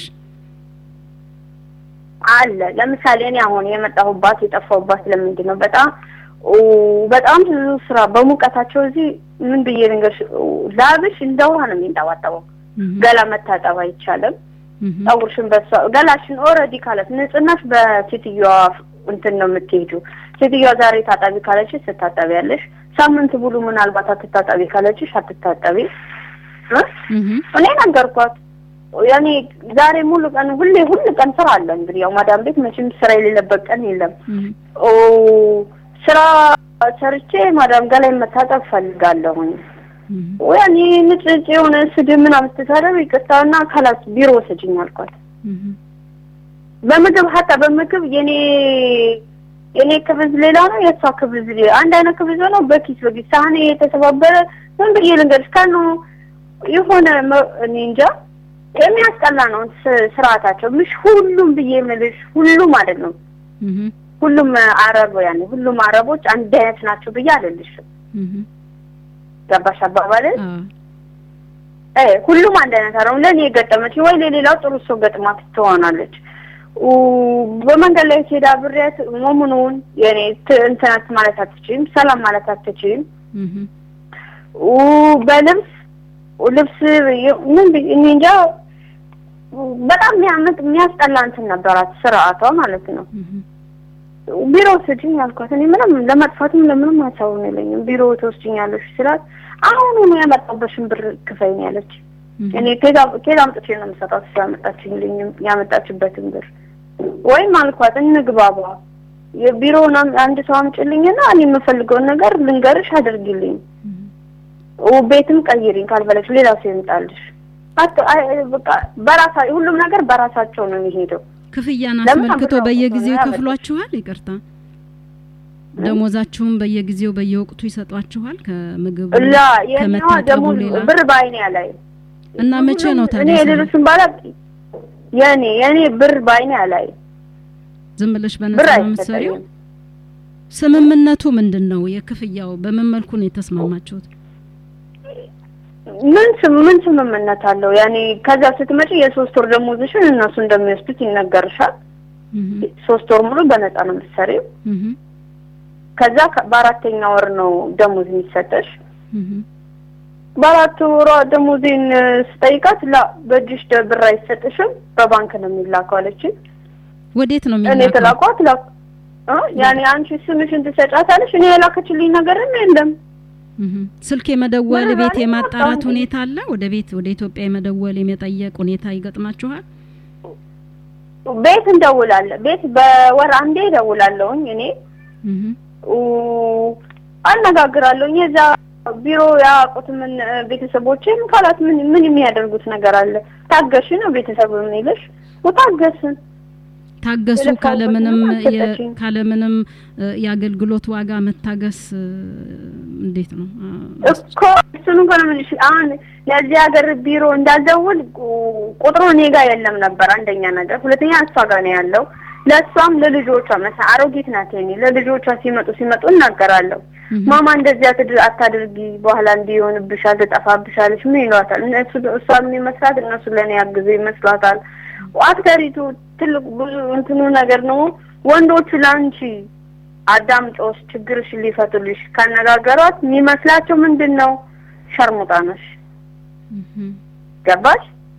አለ ለምሳሌ እኔ አሁን የመጣሁባት የጠፋሁባት ለምንድን ነው? በጣም ኦ፣ በጣም ብዙ ስራ በሙቀታቸው እዚህ ምን ብዬ ልንገርሽ፣ ኦ፣ ላብሽ እንደ ውሃ ነው የሚንጠባጠበው። እህ፣ ገላ መታጠብ አይቻልም። እህ፣ ፀጉርሽን በሷ ገላሽን ኦልሬዲ ካለት ንጽህናሽ በሴትዮዋ እንትን ነው የምትሄጂው። ሴትዮዋ ዛሬ ታጠቢ ካለችሽ ትታጠቢያለሽ። ሳምንት ሙሉ ምናልባት አትታጠቢ ካለችሽ አትታጠቢ እ? እህ፣ እኔ ነገርኳት። ያኔ ዛሬ ሙሉ ቀን ሁሌ ሁሉ ቀን ስራ አለ። እንግዲህ ያው ማዳም ቤት መቼም ስራ የሌለበት ቀን የለም። እህ፣ ኦ ስራ ሰርቼ ማዳም ጋር ላይ መታጠብ ፈልጋለሁኝ። እህ፣ ያኔ ንጭጭ የሆነ ስድብ ምናምን ስትሳደብ ይቅርታና ካላት ቢሮ ወሰጅኝ አልኳት። እህ፣ በምግብ ሀታ በምግብ የኔ የኔ ክብዝ ሌላ ነው፣ የእሷ ክብዝ ሌላ አንድ አይነት ክብዝ ነው። በኪስ በኪስ ሳህኔ የተሰባበረ ምን ብዬ ልንገርሽ ከኑ የሆነ መ- እኔ እንጃ የሚያስጠላ ነው ስ- ስርዓታቸው። ምሽ ሁሉም ብዬ የምልሽ ሁሉም አይደለም። እህ፣ ሁሉም አረብ ያኔ ሁሉም አረቦች አንድ አይነት ናቸው ብዬ አልልሽም። እህ፣ ገባሽ አባባልን? አዎ፣ እ ሁሉም አንድ አይነት አይደለም። ለእኔ የገጠመች ወይ ለሌላው ጥሩ ሰው ገጥማት ትሆናለች። ኡ በመንገድ ላይ ሄዳ ብሬያት ሞሙኑን የኔ ት- እንትናት ማለት አትችይም፣ ሰላም ማለት አትችይም። እህ፣ ኡ በልብስ ልብስ የ- ምን ብዬ- እኔ እንጃ በጣም የሚያምጥ የሚያስጠላ እንትን ነበራት ስርዓቷ ማለት ነው። እህ፣ ቢሮ ወስጅኝ አልኳት። እኔ ምንም ለመጥፋትም ለምንም ሀሳቡን የለኝም። ቢሮ ትወስጅኛለሽ ስላት አሁኑኑ ያመጣበሽን ብር ክፈይኝ ያለች። እህ፣ እኔ ከዛ ከዛ አምጥቼ ነው የምሰጣት እሷ ያመጣችልኝ ያመጣችበትን ብር ወይም አልኳት እንግባባ የቢሮውን አም- አንድ ሰው አምጪልኝና እኔ የምፈልገውን ነገር ልንገርሽ አድርጊልኝ ው- ቤትም ቀይሪኝ ካልፈለግሽ ሌላ ሰው ይምጣልሽ አት- አይ- አይ- በቃ በራሳ ሁሉም ነገር በራሳቸው ነው የሚሄደው ክፍያን ለምን አስመልክቶ አብረው በየጊዜው ነው ያበሉት? ይከፍሏችኋል? ይቅርታ ደሞዛችሁም በየጊዜው በየወቅቱ ይሰጧችኋል? ከምግብ ላ የኛዋ ከመታጠቡ ደግሞ ሌላ ብር በአይኔ ላይ እና መቼ ነው እኔ ታዲያ ስራ? የሌሎችን ባላ የኔ የኔ ብር በአይኔ ላይ ዝም ብለሽ ብር በነፃ ነው የምትሰሪው? አይሰጠኝም ስምምነቱ ምንድን ነው? የክፍያው በምን መልኩ ነው የተስማማችሁት? ምን ስም ምን ስምምነት አለው? ያኔ ከዛ ስትመጪ የሶስት ወር ደሞዝሽን እነሱ እንደሚወስዱት ይነገርሻል። እህ፣ ሶስት ወር ሙሉ በነፃ ነው የምትሰሪው። እህ፣ ከዛ ከ- በአራተኛ ወር ነው ደሞዝ የሚሰጠሽ። እህ፣ በአራት ወሯ ደሞዜን ስጠይቃት ላ በእጅሽ ደ- ብር አይሰጥሽም በባንክ ነው የሚላከው አለችኝ። ወዴት ነው እኔ የሚላከው? የተላኳት ላ እ ያኔ አንቺ ስምሽን ትሰጫታለሽ። እኔ የላከችልኝ ነገርም የለም። እህ። ስልክ የመደወል ምን ቤት ማለት ነው? የማጣራት አሁን- ሁኔታ አለ? ወደ ቤት ወደ ኢትዮጵያ የመደወል የመጠየቅ ሁኔታ ይገጥማችኋል? ቤት እንደውላለን። ቤት በወር አንዴ እደውላለሁኝ እኔ እህ። ኡ፣ አነጋግራለሁኝ። የዛ ቢሮ ያውቁት ምን ቤተሰቦችን ካላት ምን ምን የሚያደርጉት ነገር አለ? ታገሽ ነው ቤተሰብ የሚልሽ ታገስን ታገሱ የለፋሁበት ካለምንም ምንም የ- አልሰጠችኝም። ካለምንም እ፣ የአገልግሎት ዋጋ መታገስ እ፣ እንዴት ነው? አ፣ እኮ እሱን እንኳን ምንሽ አሁን ለዚህ ሀገር ቢሮ እንዳልደውል ቁ- ቁጥሩ እኔ ጋር የለም ነበር። አንደኛ ነገር፣ ሁለተኛ እሷ ጋር ነው ያለው። ለእሷም ለልጆቿ መሳ አሮጊት ናት የኔ ለልጆቿ ሲመጡ ሲመጡ እናገራለሁ። እህ። ማማ እንደዚህ አትድ- አታድርጊ፣ በኋላ እንዲህ ይሆንብሻል፣ ትጠፋብሻለች። ምን ይሏታል እነሱ እሷ የሚመስላት እነሱ ለእኔ ያግዙ ይመስሏታል። አክተሪቱ ትልቅ ብዙ እንትኑ ነገር ነው። ወንዶቹ ለአንቺ አዳምጦሽ ችግርሽን ሊፈቱልሽ ካነጋገሯት የሚመስላቸው ምንድን ነው? ሸርሙጣ ነሽ። እህ። ገባሽ?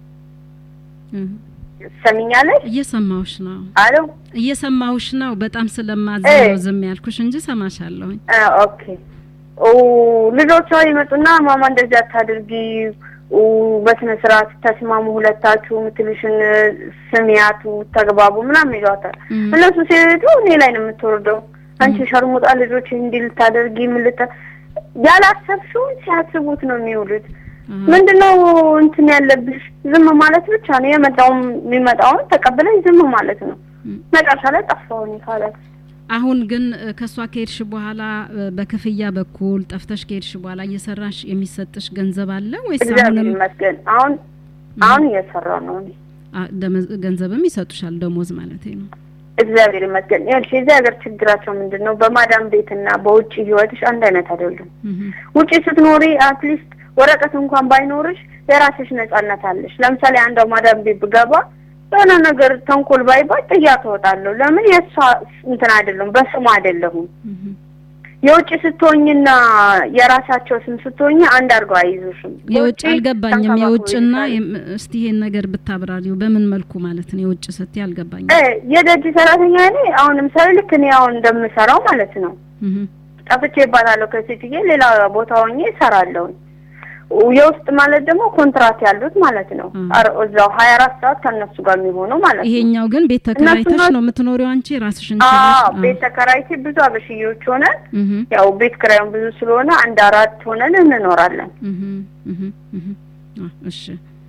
እህ። ሰሚኛለሽ? እየሰማሁሽ ነው አሎ እየሰማሁሽ ነው። በጣም ስለማዝ እ። ነው ዝም ያልኩሽ እንጂ ሰማሻለሁኝ። አ፣ ኦኬ ኦ ልጆቿ ይመጡና ማማ እንደዚህ አታድርጊ ኦ በስነ ስርዓት ተስማሙ፣ ሁለታችሁ የምትልሽን ስሚያቱ፣ ተግባቡ ምናምን ይሏታል። እም። እነሱ ሲሄዱ እኔ ላይ ነው የምትወርደው። አንቺ ሸርሙጣ ልጆች እንዲህ ልታደርጊ ምን ልታ ያላሰብሽውን ሲያስቡት ነው የሚውሉት። አ፣ ምንድነው እንትን ያለብሽ ዝም ማለት ብቻ ነው። የመጣውን የሚመጣውን ተቀብለሽ ዝም ማለት ነው። እም። መጨረሻ ላይ ጠፋሁኝ ካላት አሁን ግን እ፣ ከእሷ ከሄድሽ በኋላ እ፣ በክፍያ በኩል ጠፍተሽ ከሄድሽ በኋላ እየሰራሽ የሚሰጥሽ ገንዘብ አለ ወይስ እግዚአብሔር አሁንም ይመስገን አሁን አሁን እየሰራ ነው። እኔ አ፣ ደመወዝ- ገንዘብም ይሰጡሻል? ደሞዝ ማለት ነው። እግዚአብሔር ይመስገን። ይኸውልሽ የዚህ ሀገር ችግራቸው ምንድን ነው? በማዳም ቤትና በውጭ ህይወትሽ አንድ አይነት አይደሉም። እህ። ውጭ ስትኖሪ አትሊስት ወረቀት እንኳን ባይኖርሽ የራስሽ ነጻነት አለሽ። ለምሳሌ አንዷ ማዳም ቤት ብገባ የሆነ ነገር ተንኮል ባይባል ጥያት እወጣለሁ። ለምን የእሷ እንትን አይደለም፣ በስሙ አይደለሁም። እህ። የውጭ ስትሆኝና የራሳቸው ስም ስትሆኝ አንድ አድርገው አይይዙሽም። የውጭ በውጭ አልገባኝም። ተንከባክበው የውጭና ይይዙሻል። የም- እስቲ ይሄን ነገር ብታብራሪው በምን መልኩ ማለት ነው? የውጭ ስትይ አልገባኝም። እ የደጅ ሰራተኛ እኔ አሁን ለምሳሌ ልክ እኔ አሁን እንደምሰራው ማለት ነው እህ። ጠፍቼ ይባላለሁ ከሴትዬ ሌላ ቦታ ሆኜ እሰራለሁ። የውስጥ ማለት ደግሞ ኮንትራት ያሉት ማለት ነው። እ። አር- እዛው ሀያ አራት ሰዓት ከእነሱ ጋር የሚሆነው ማለት ነው። ይሄኛው ግን ቤት ተከራይተሽ እነሱና- ነው የምትኖሪው አንቺ ራስሽን አዎ ችለሽ? ቤት ተከራይቼ ብዙ አበሽዮች ሆነን እህ። ያው ቤት ክራዩን ብዙ ስለሆነ አንድ አራት ሆነን እንኖራለን። እህ። እህ። እህ። አ፣ እሺ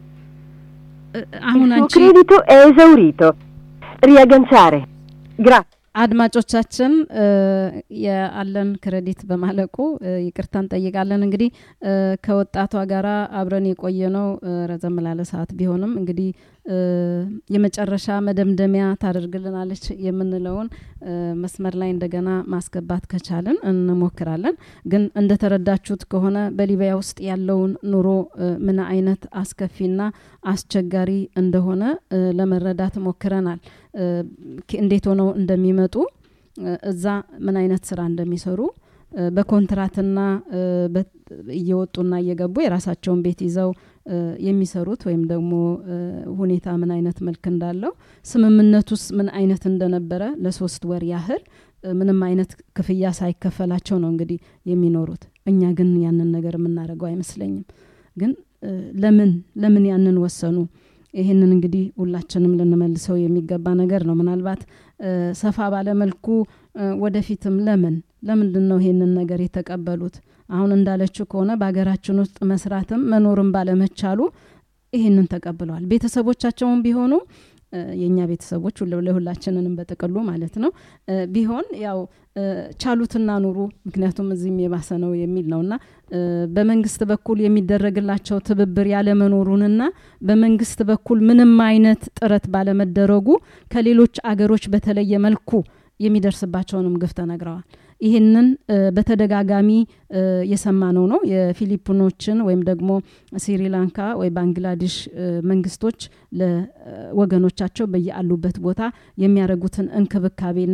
እ፣ አሁን Il suo አንቺ credito è esaurito. Riagganciare. Grazie. አድማጮቻችን እ፣ የአለን ክሬዲት በማለቁ እ፣ ይቅርታ እንጠይቃለን። እንግዲህ እ፣ ከወጣቷ ጋራ አብረን የቆየ ነው እ፣ ረዘም ላለ ሰዓት ቢሆንም እንግዲህ እ፣ የመጨረሻ መደምደሚያ ታደርግልናለች የምንለውን እ፣ መስመር ላይ እንደገና ማስገባት ከቻልን እንሞክራለን። ግን እንደተረዳችሁት ከሆነ በሊቢያ ውስጥ ያለውን ኑሮ እ፣ ምን አይነት አስከፊና አስቸጋሪ እንደሆነ እ፣ ለመረዳት ሞክረናል። እ፣ ክ- እንዴት ሆነው እንደሚመጡ እ፣ እዛ ምን አይነት ስራ እንደሚሰሩ እ፣ በኮንትራትና እ፣ በ- እየወጡና እየገቡ የራሳቸውን ቤት ይዘው እ፣ የሚሰሩት ወይም ደግሞ እ፣ ሁኔታ ምን አይነት መልክ እንዳለው ስምምነቱስ ምን አይነት እንደነበረ ለሶስት ወር ያህል እ፣ ምንም አይነት ክፍያ ሳይከፈላቸው ነው እንግዲህ የሚኖሩት። እኛ ግን ያንን ነገር የምናደርገው አይመስለኝም። ግን እ፣ ለምን ለምን ያንን ወሰኑ? ይህንን እንግዲህ ሁላችንም ልንመልሰው የሚገባ ነገር ነው። ምናልባት እ፣ ሰፋ ባለ መልኩ እ፣ ወደፊትም ለምን ለምንድን ነው ይሄንን ነገር የተቀበሉት? አሁን እንዳለችው ከሆነ በሀገራችን ውስጥ መስራትም መኖርም ባለመቻሉ ይህንን ተቀብለዋል። ቤተሰቦቻቸውን ቢሆኑ እ፣ የእኛ ቤተሰቦች ሁሉ- ለሁላችንንም በጥቅሉ ማለት ነው እ፣ ቢሆን ያው እ፣ ቻሉትና ኑሩ፣ ምክንያቱም እዚህም የባሰ ነው የሚል ነውና እ፣ በመንግስት በኩል የሚደረግላቸው ትብብር ያለመኖሩንና በመንግስት በኩል ምንም አይነት ጥረት ባለመደረጉ ከሌሎች አገሮች በተለየ መልኩ የሚደርስባቸውንም ግፍ ተነግረዋል። ይህንን እ፣ በተደጋጋሚ እ፣ የሰማነው ነው። የፊሊፒኖችን ወይም ደግሞ ስሪላንካ ወይ ባንግላዴሽ እ፣ መንግስቶች ለወገኖቻቸው በየአሉበት ቦታ የሚያደርጉትን እንክብካቤና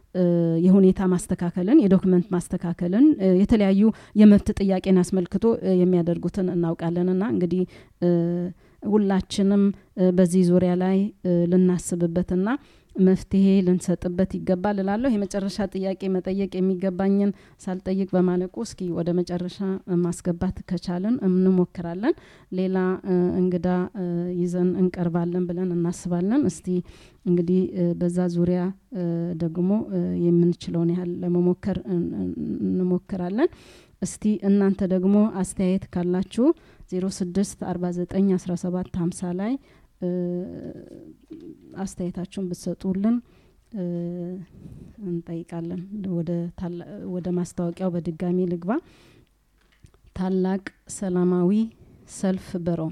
እ፣ የሁኔታ ማስተካከልን የዶክመንት ማስተካከልን እ፣ የተለያዩ የመብት ጥያቄን አስመልክቶ እ፣ የሚያደርጉትን እናውቃለንና እንግዲህ እ፣ ሁላችንም እ፣ በዚህ ዙሪያ ላይ እ፣ ልናስብበትና መፍትሄ ልንሰጥበት ይገባል እላለሁ። የመጨረሻ ጥያቄ መጠየቅ የሚገባኝን ሳልጠይቅ በማለቁ እስኪ ወደ መጨረሻ ማስገባት ከቻልን እንሞክራለን። ሌላ እ፣ እንግዳ እ፣ ይዘን እንቀርባለን ብለን እናስባለን። እስቲ እንግዲህ እ፣ በዛ ዙሪያ እ፣ ደግሞ እ፣ የምንችለውን ያህል ለመሞከር እን- እን- እንሞክራለን። እስቲ እናንተ ደግሞ አስተያየት ካላችሁ 06 49 17 50 ላይ እ፣ አስተያየታችሁን ብትሰጡልን እ፣ እንጠይቃለን። ወደ ታላ- ወደ ማስታወቂያው በድጋሚ ልግባ። ታላቅ ሰላማዊ ሰልፍ በሮም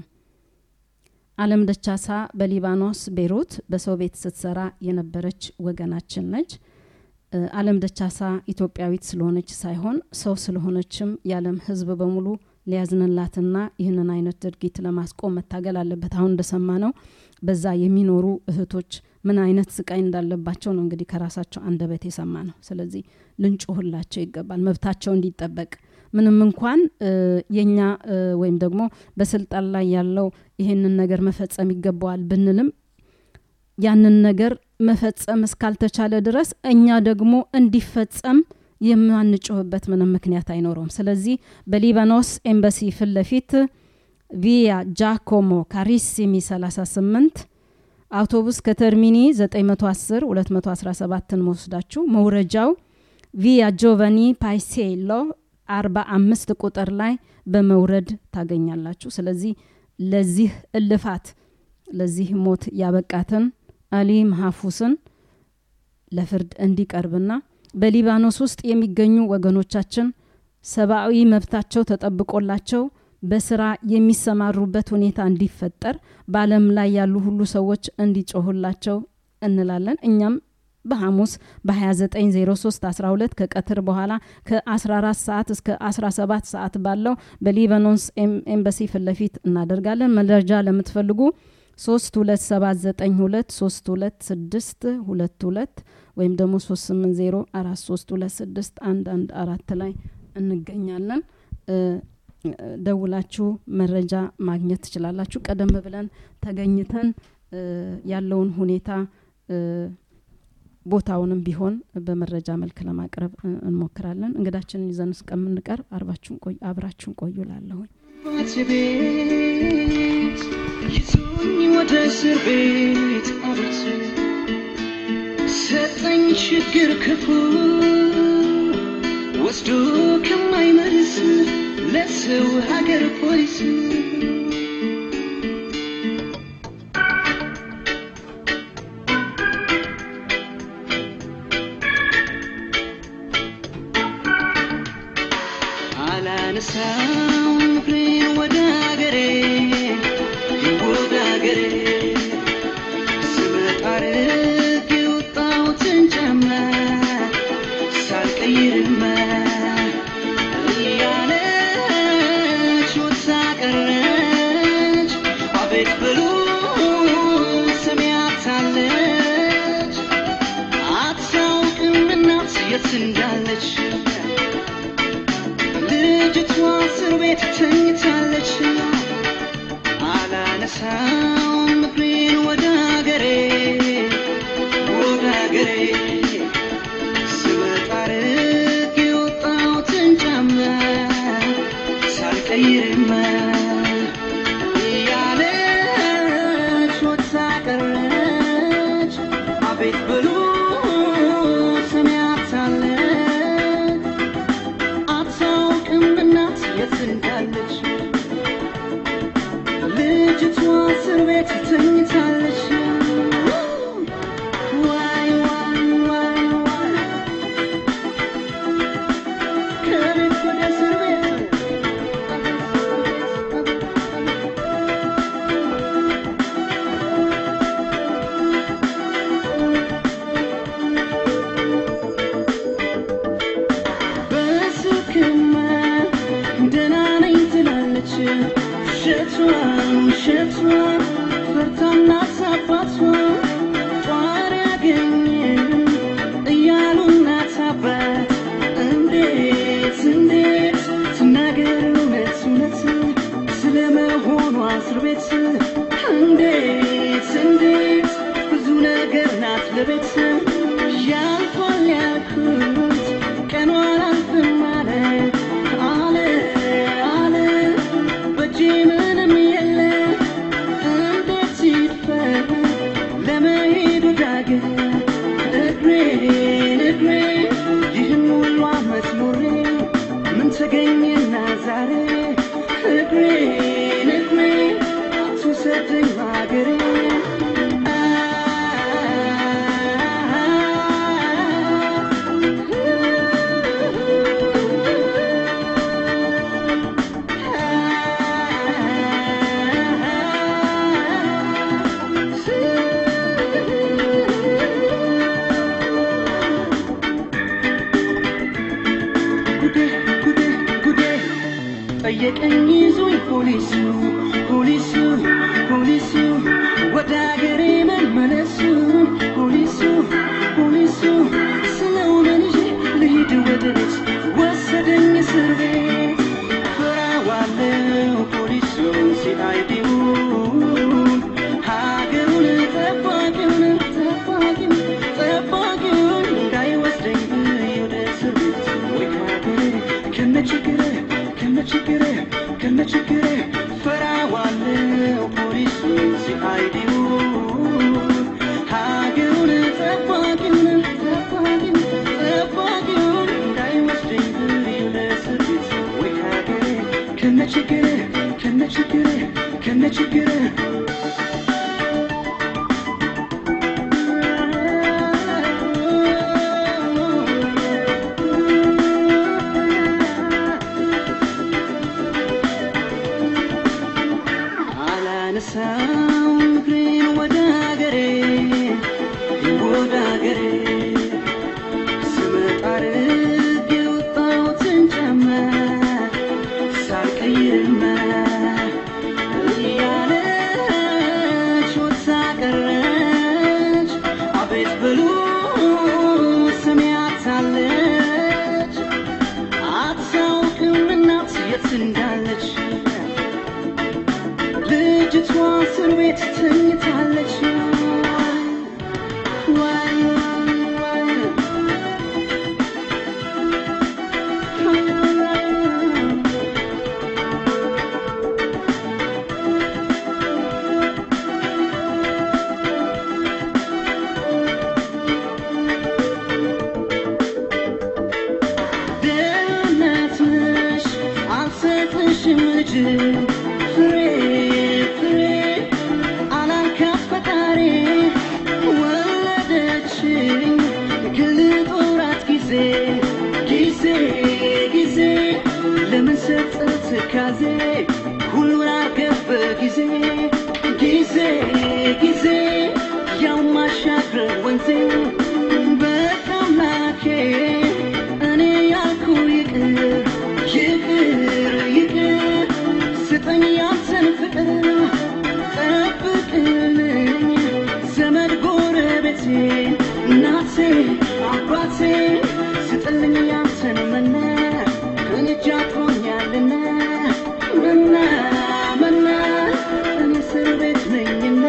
አለም ደቻሳ በሊባኖስ ቤይሩት በሰው ቤት ስትሰራ የነበረች ወገናችን ነች። እ፣ አለም ደቻሳ ኢትዮጵያዊት ስለሆነች ሳይሆን ሰው ስለሆነችም የዓለም ሕዝብ በሙሉ ሊያዝንላትና ይህንን አይነት ድርጊት ለማስቆም መታገል አለበት። አሁን እንደሰማ ነው በዛ የሚኖሩ እህቶች ምን አይነት ስቃይ እንዳለባቸው ነው እንግዲህ ከራሳቸው አንደበት የሰማ ነው። ስለዚህ ልንጮህላቸው ይገባል፣ መብታቸው እንዲጠበቅ ምንም እንኳን እ፣ የኛ እ፣ ወይም ደግሞ በስልጣን ላይ ያለው ይህንን ነገር መፈጸም ይገባዋል ብንልም ያንን ነገር መፈጸም እስካልተቻለ ድረስ እኛ ደግሞ እንዲፈጸም የማንጮህበት ምንም ምክንያት አይኖረውም። ስለዚህ በሊባኖስ ኤምባሲ ፊት ለፊት ቪያ ጃኮሞ ካሪሲሚ 38 አውቶቡስ ከተርሚኒ 910 217ን መወስዳችሁ መውረጃው ቪያ ጆቫኒ ፓይሴሎ 45 ቁጥር ላይ በመውረድ ታገኛላችሁ። ስለዚህ ለዚህ እልፋት ለዚህ ሞት ያበቃትን አሊ መሐፉስን ለፍርድ እንዲቀርብና በሊባኖስ ውስጥ የሚገኙ ወገኖቻችን ሰብአዊ መብታቸው ተጠብቆላቸው በስራ የሚሰማሩበት ሁኔታ እንዲፈጠር በአለም ላይ ያሉ ሁሉ ሰዎች እንዲጮሁላቸው እንላለን። እኛም በሐሙስ በ2903 12 ከቀትር በኋላ ከ14 ሰዓት እስከ 17 ሰዓት ባለው በሊባኖስ ኤም- ኤምባሲ ፊት ለፊት እናደርጋለን። መረጃ ለምትፈልጉ 32792 32622 ወይም ደግሞ 380 432 114 ላይ እንገኛለን። እ፣ ደውላችሁ መረጃ ማግኘት ትችላላችሁ። ቀደም ብለን ተገኝተን እ፣ ያለውን ሁኔታ እ፣ ቦታውንም ቢሆን በመረጃ መልክ ለማቅረብ እ፣ እንሞክራለን። እንግዳችንን ይዘን እስከምንቀርብ አርባችሁን ቆዩ አብራችሁን ቆዩ ላለሁኝ አባቴ ቤት ይዞኝ ወደ እስር ቤት አቤት ሰጠኝ ችግር ክፉ ወስዶ ከማይመልስ ለሰው ሀገር ፖሊስ አላነሳም ፍሬን ወደ ሀገሬ ወደ ሀገሬ ስመጣ ርቅ የወጣሁትን ጫማ ሳልቀይርማ እያለች ወጥታ ቀረች አቤት ብሎ ሰሚያታለች አታውቅም እናት የት እንዳለች ልጅቷ እስር ቤት ተኝታለች። አላነሳም እግሬን ወደ ሀገሬ ወደ ሀገሬ ስመጣ ርቅ የወጣሁትን ጫማ ሳልቀይርማ እያለች ወጥታ ቀረች አቤት ብሎ ሰሚያታለች አታውቅም እናት የት እንዳለች ልጅቷ እስር ቤት ተኝታለች። ዋይ ዋይ ዋይ ዋይ ከቤት ወደ እስር ቤት በስልክማ ደህና ነኝ ትላለች። ውሸቷን ውሸቷን ፈርታና አባቷ ጧሪ ያገኘ እያሉ እስር ቤት እንዴት እንዴት ብዙ ነገር ናት ለቤት ያልፏል ያልኩት ቀኗ አላልፍም አለ አለ አለ በእጄ ምንም የለ እንዴት ይድፈር ለመሄድ ወዳገር እግሬን እግሬን ይህን ሁሉ ዓመት ኖሬ ምን ተገኘና ዛሬ እግሬን እግሬን አትውሰደኝ ሀገሬ ጉዴ ጉዴ ጉዴ ጠየቀኝ ይዞኝ ፖሊሱ ፖሊሱ ፖሊሱ ወደ አገሬ መመለሱ ፖሊሱ ፖሊሱ ስለው ምን ይዤ ልሂድ ወደ ቤት ወሰደኝ እስር ቤት ፈራዋለው ፖሊሱን ሲአይዲውን ሀገሩን ጠባቂውን ጠባቂውን ጠባቂውን እንዳይወስደኝ ወደ እስር ቤት ወይ ከሀገሬ ከነችግሬ ከነችግሬ ከነችግሬ ፈራዋለው ፖሊሱን ሲአይዲውን ሀገሩን ጠባቂውን ጠባቂውን ጠባቂውን እንዳይወስደኝ ወደ እስር ቤት ወይ ከሀገሬ ከነችግሬ ከነችግሬ ከነችግሬ አላነሳም እግሬን ወደ አገሬ ወደ አገሬ ስመጣ አድርጌ የወጣሁትን ጫማ ሳልቀይርማ እያለች ወጥታ ቀረች። አቤት በሉ ስሚያታለች አታውቅም እናት የት እንዳለች ልጅቷ እስር ቤት ተኝታለች። ዋይ ዋይ ደህንነት ነሽ አልሰጥሽም ልጅ ፍሬ ፍሬ አላልካት ፈጣሪ ወለደችኝ ግልጦራት ጊዜ ጊዜ ጊዜ ለምን ሰጠት ትካዜ ሁሉን አርገፍ በጊዜ ጊዜ ጊዜ ያው ማሻገር ወንዜ በቃ አምላኬ እኔ ያልኩ ይቅር ይቅር ይቅር ስጠኝ ያንተን ፍቅር ጠብቅልኝ ዘመድ ጎረቤቴ እናቴ አባቴ ስጥልኝ ያንተን መና እኔ እጅ አጥሮኛልና መና መና እኔ እስር ቤት ነኝና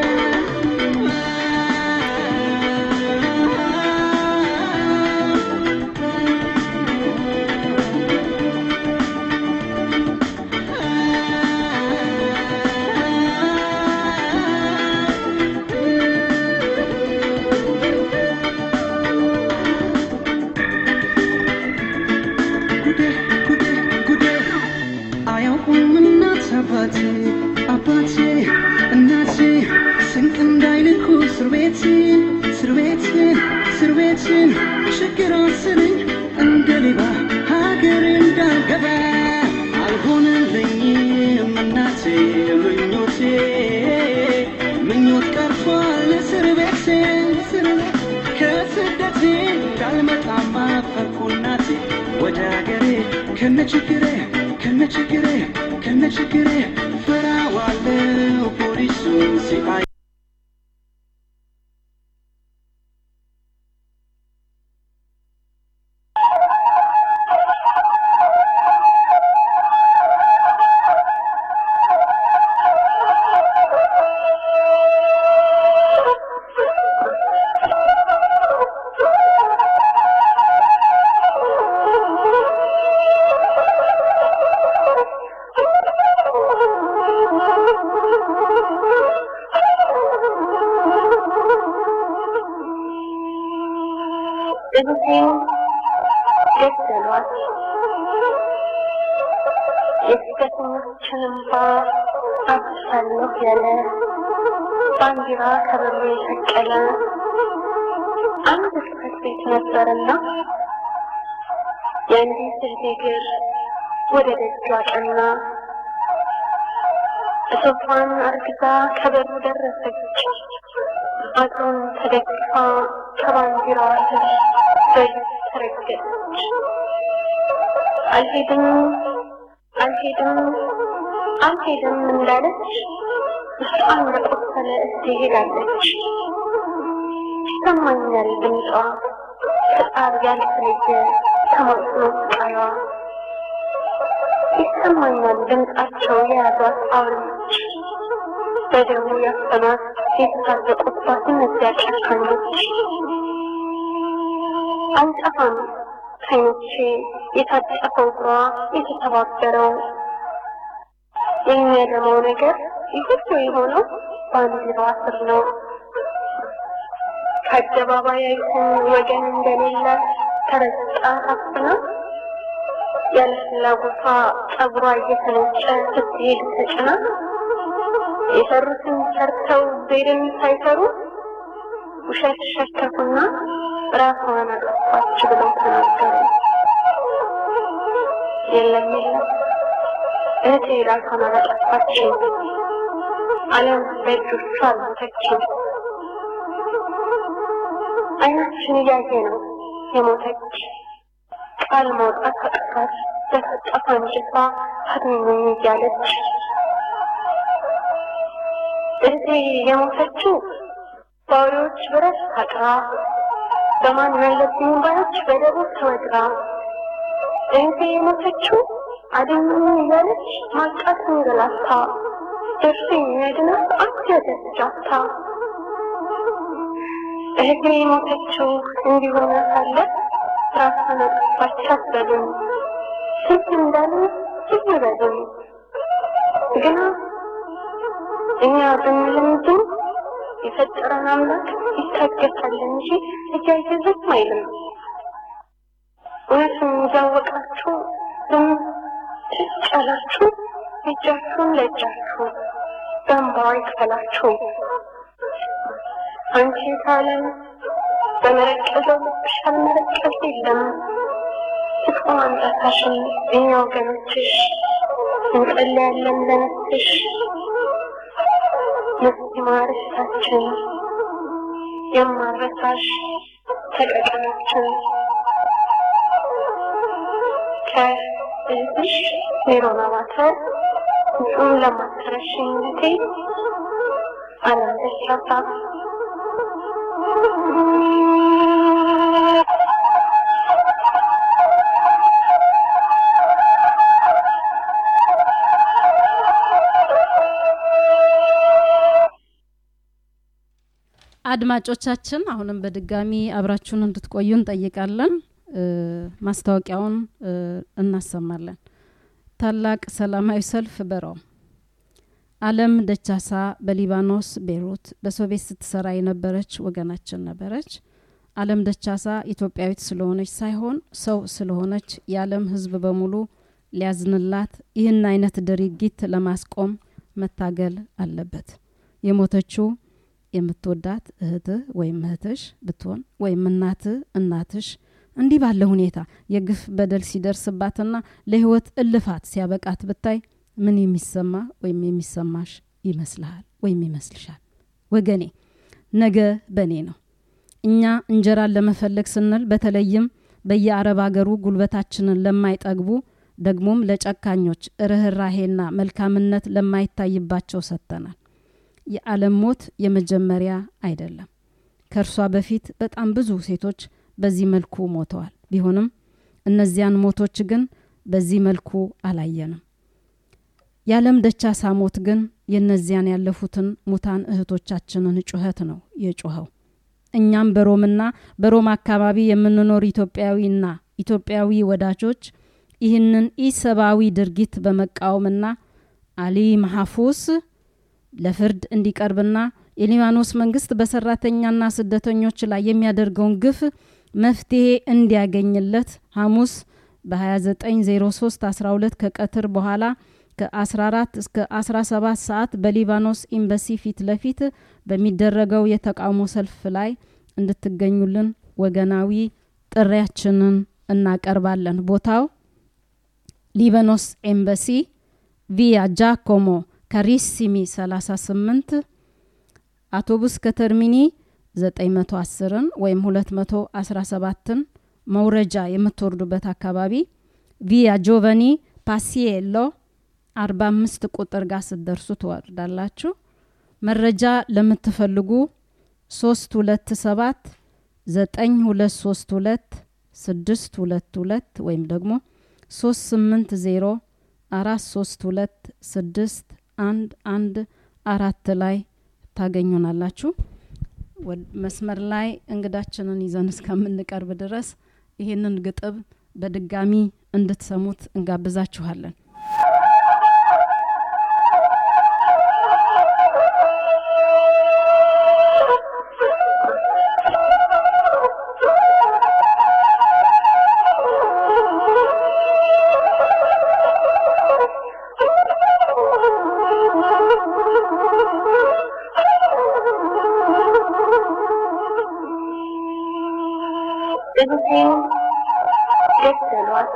ጉዴ ጉዴ ጉዴ አያውቁም እናት አባቴ አባቴ እናቴ ስንቅ እንዳይልኩ እስር ቤትን እስር ቤትን እስር ቤትን ችግር አስለኝ እንደ ሌባ ሀገር እንዳልገባ አልሆነልኝም እናቴ ምኞቴ ምኞት ቀርቷል እስር ቤቴ እስር ቤት ከስደቴ እንዳልመጣማ ፈርኩ እናቴ ወደ ሀገሬ ከነችግሬ ከነችግሬ ከነችግሬ ፈራዋለው ፖሊሱን ሲአይ ♪ እህቴን ገደሏት። የስደተኞችን እንባ አብሳለሁ ያለ ባንዲራ ከበሮ የሰቀለ አንድ ጽሕፈት ቤት ነበርና የአንዲት እህቴ እግር ወደ ደጁ አቀና። እቶቷን አርግዛ ከበሩ ደረሰች። አጥሩን ተደግፋ ከባንዲራዋ ስር በእጅ ተረገጠች። አልሄድም አልሄድም አልሄድም እንዳለች ውስጧን በቆሰለ እህቴ ሄዳለች። ይሰማኛል ድምጿ ከጣር ያልተለየ ተማጽኖ ስቃይዋ ይሰማኛል ድምጻቸው የያዟት አውሬዎች በደሙ ያፈኗት የተሳለቁባት እነዚያ ጨካኞች አልጠፋም ከዓይኖቼ የታጠፈው እግሯ የተተባበረው የሚያደመው ነገር ይህ ሁሉ የሆነው ባንዲራዋ ስር ነው። ከአደባባይ አይተን ወገን እንደሌለ ተረግጣ ታፍና ያለ ፍላጎቷ ጸጉሯ እየተነጨ ስትሄድ ተጭና የሰሩትን ሰርተው ዜድን ሳይሰሩ ውሸት ሸከፉና ራሷን አጠፋች ብለው ተናገሩ። የለም የለም እህቴ ራሷን አላጠፋችም። ዓለም በእጆቿ አልሞተችም። አይናችን እያየ ነው የሞተች ቃል ማውጣት አቅቷት በፈጣት አንጀቷ አድኑኝ እያለች እህቴ የሞተችው በአውሬዎች ብረት ታጥራ በማን ያለብኝ ባዮች በደቦ ተወግራ እህቴ የሞተችው አድኑኝ እያለች ማቃት እንገላታ ደርሶ የሚያድናት አንድ ያደረጃታ እህቴ የሞተችው እንዲሆነ ሳለ ራሷን አጠፋች አትበሉም። ስንት እንዳለ ብዙ በሉም። ግና እኛ ብንልም ግን የፈጠረን አምላክ ይታገሳል እንጂ እያየ ዝም አይልም። እውነቱን እያወቃችሁ ዝም ጭጭ ያላችሁ እጃችሁን ለእጃችሁ በእንባዋ ይክፈላችሁ። አንቺ ካለም በመረቀዘው ልብሽ አልመረቀዝ የለም። ክፉ ማምጣታሽን እኛ ወገኖችሽ እንጸልያለን ለነፍስሽ ነፍስ ማረሳችን የማረሳሽ ተቀቀናችን ከእህትሽ ሜሮን አባተ ፍጹም ለማትረሽኝነቴ አለም ደስላታ አድማጮቻችን አሁንም በድጋሚ አብራችሁን እንድትቆዩ እንጠይቃለን። ማስታወቂያውን እናሰማለን። ታላቅ ሰላማዊ ሰልፍ በሮም አለም ደቻሳ በሊባኖስ ቤይሩት በሶቪየት ስትሰራ የነበረች ወገናችን ነበረች። አለም ደቻሳ ኢትዮጵያዊት ስለሆነች ሳይሆን ሰው ስለሆነች የዓለም ሕዝብ በሙሉ ሊያዝንላት ይህን አይነት ድርጊት ለማስቆም መታገል አለበት። የሞተችው የምትወዳት እህትህ ወይም እህትሽ ብትሆን ወይም እናትህ እናትሽ እንዲህ ባለ ሁኔታ የግፍ በደል ሲደርስባትና ለህይወት እልፋት ሲያበቃት ብታይ ምን የሚሰማ ወይም የሚሰማሽ ይመስልሃል ወይም ይመስልሻል? ወገኔ ነገ በእኔ ነው። እኛ እንጀራን ለመፈለግ ስንል በተለይም በየአረብ አገሩ ጉልበታችንን ለማይጠግቡ ደግሞም ለጨካኞች ርኅራሄና መልካምነት ለማይታይባቸው ሰጥተናል። የዓለም ሞት የመጀመሪያ አይደለም። ከእርሷ በፊት በጣም ብዙ ሴቶች በዚህ መልኩ ሞተዋል። ቢሆንም እነዚያን ሞቶች ግን በዚህ መልኩ አላየንም። የዓለም ደቻሳ ሞት ግን የእነዚያን ያለፉትን ሙታን እህቶቻችንን ጩኸት ነው የጮኸው። እኛም በሮምና በሮም አካባቢ የምንኖር ኢትዮጵያዊና ኢትዮጵያዊ ወዳጆች ይህንን ኢሰብአዊ ድርጊት በመቃወምና አሊ መሐፉስ ለፍርድ እንዲቀርብና የሊባኖስ መንግስት በሰራተኛና ስደተኞች ላይ የሚያደርገውን ግፍ መፍትሄ እንዲያገኝለት ሐሙስ በ2903 12 ከቀትር በኋላ ከ14 እስከ 17 ሰዓት በሊባኖስ ኤምባሲ ፊት ለፊት በሚደረገው የተቃውሞ ሰልፍ ላይ እንድትገኙልን ወገናዊ ጥሪያችንን እናቀርባለን። ቦታው ሊባኖስ ኤምባሲ ቪያ ጃኮሞ ካሪሲሚ 38 አውቶቡስ ከተርሚኒ 910ን ወይም 217ን መውረጃ የምትወርዱበት አካባቢ ቪያ ጆቨኒ ፓሲየሎ 45 ቁጥር ጋር ስትደርሱ ትወርዳላችሁ። መረጃ ለምትፈልጉ 327 9232 622 ወይም ደግሞ 380 432 6 አንድ አንድ አራት ላይ ታገኙናላችሁ። መስመር ላይ እንግዳችንን ይዘን እስከምንቀርብ ድረስ ይህንን ግጥም በድጋሚ እንድትሰሙት እንጋብዛችኋለን። እህቴን ገደሏት።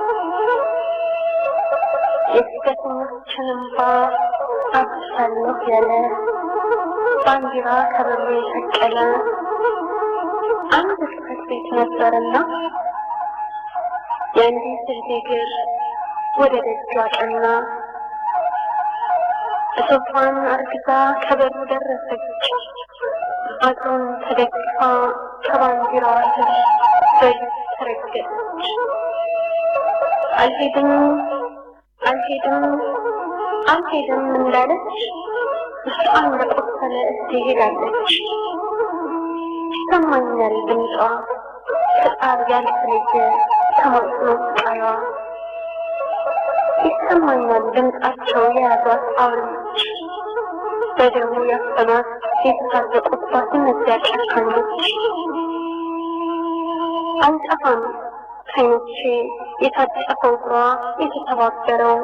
የስደተኞችን እንባ አብሳለሁ ያለ ባንዲራ ከበሮ የሰቀለ አንድ ጽሕፈት ቤት ነበርና የአንዲት እህቴ እግር ወደ ደጇ ቀና። እቶቷን አርግዛ ከበሩ ደረሰች። አጥሩን ተደግፋ ከባንዲራዋ ስር በእጅ ተረገጠች። አልሄድም አልሄድም አልሄድም እንዳለች ውስጧን በቆሰለ እጅ ሄዳለች። ይሰማኛል ድምጿ ከጣር ያልተለየ ተማጽኖ ስቃይዋ ይሰማኛል ድምጻቸው የያዟት አውሬዎች በደሙ ያፈኗት የተሳለቁባት እነዚያ ጨካኞች አልጠፋም ከይኖቼ የታጠፈው እግሯ የተተባበረው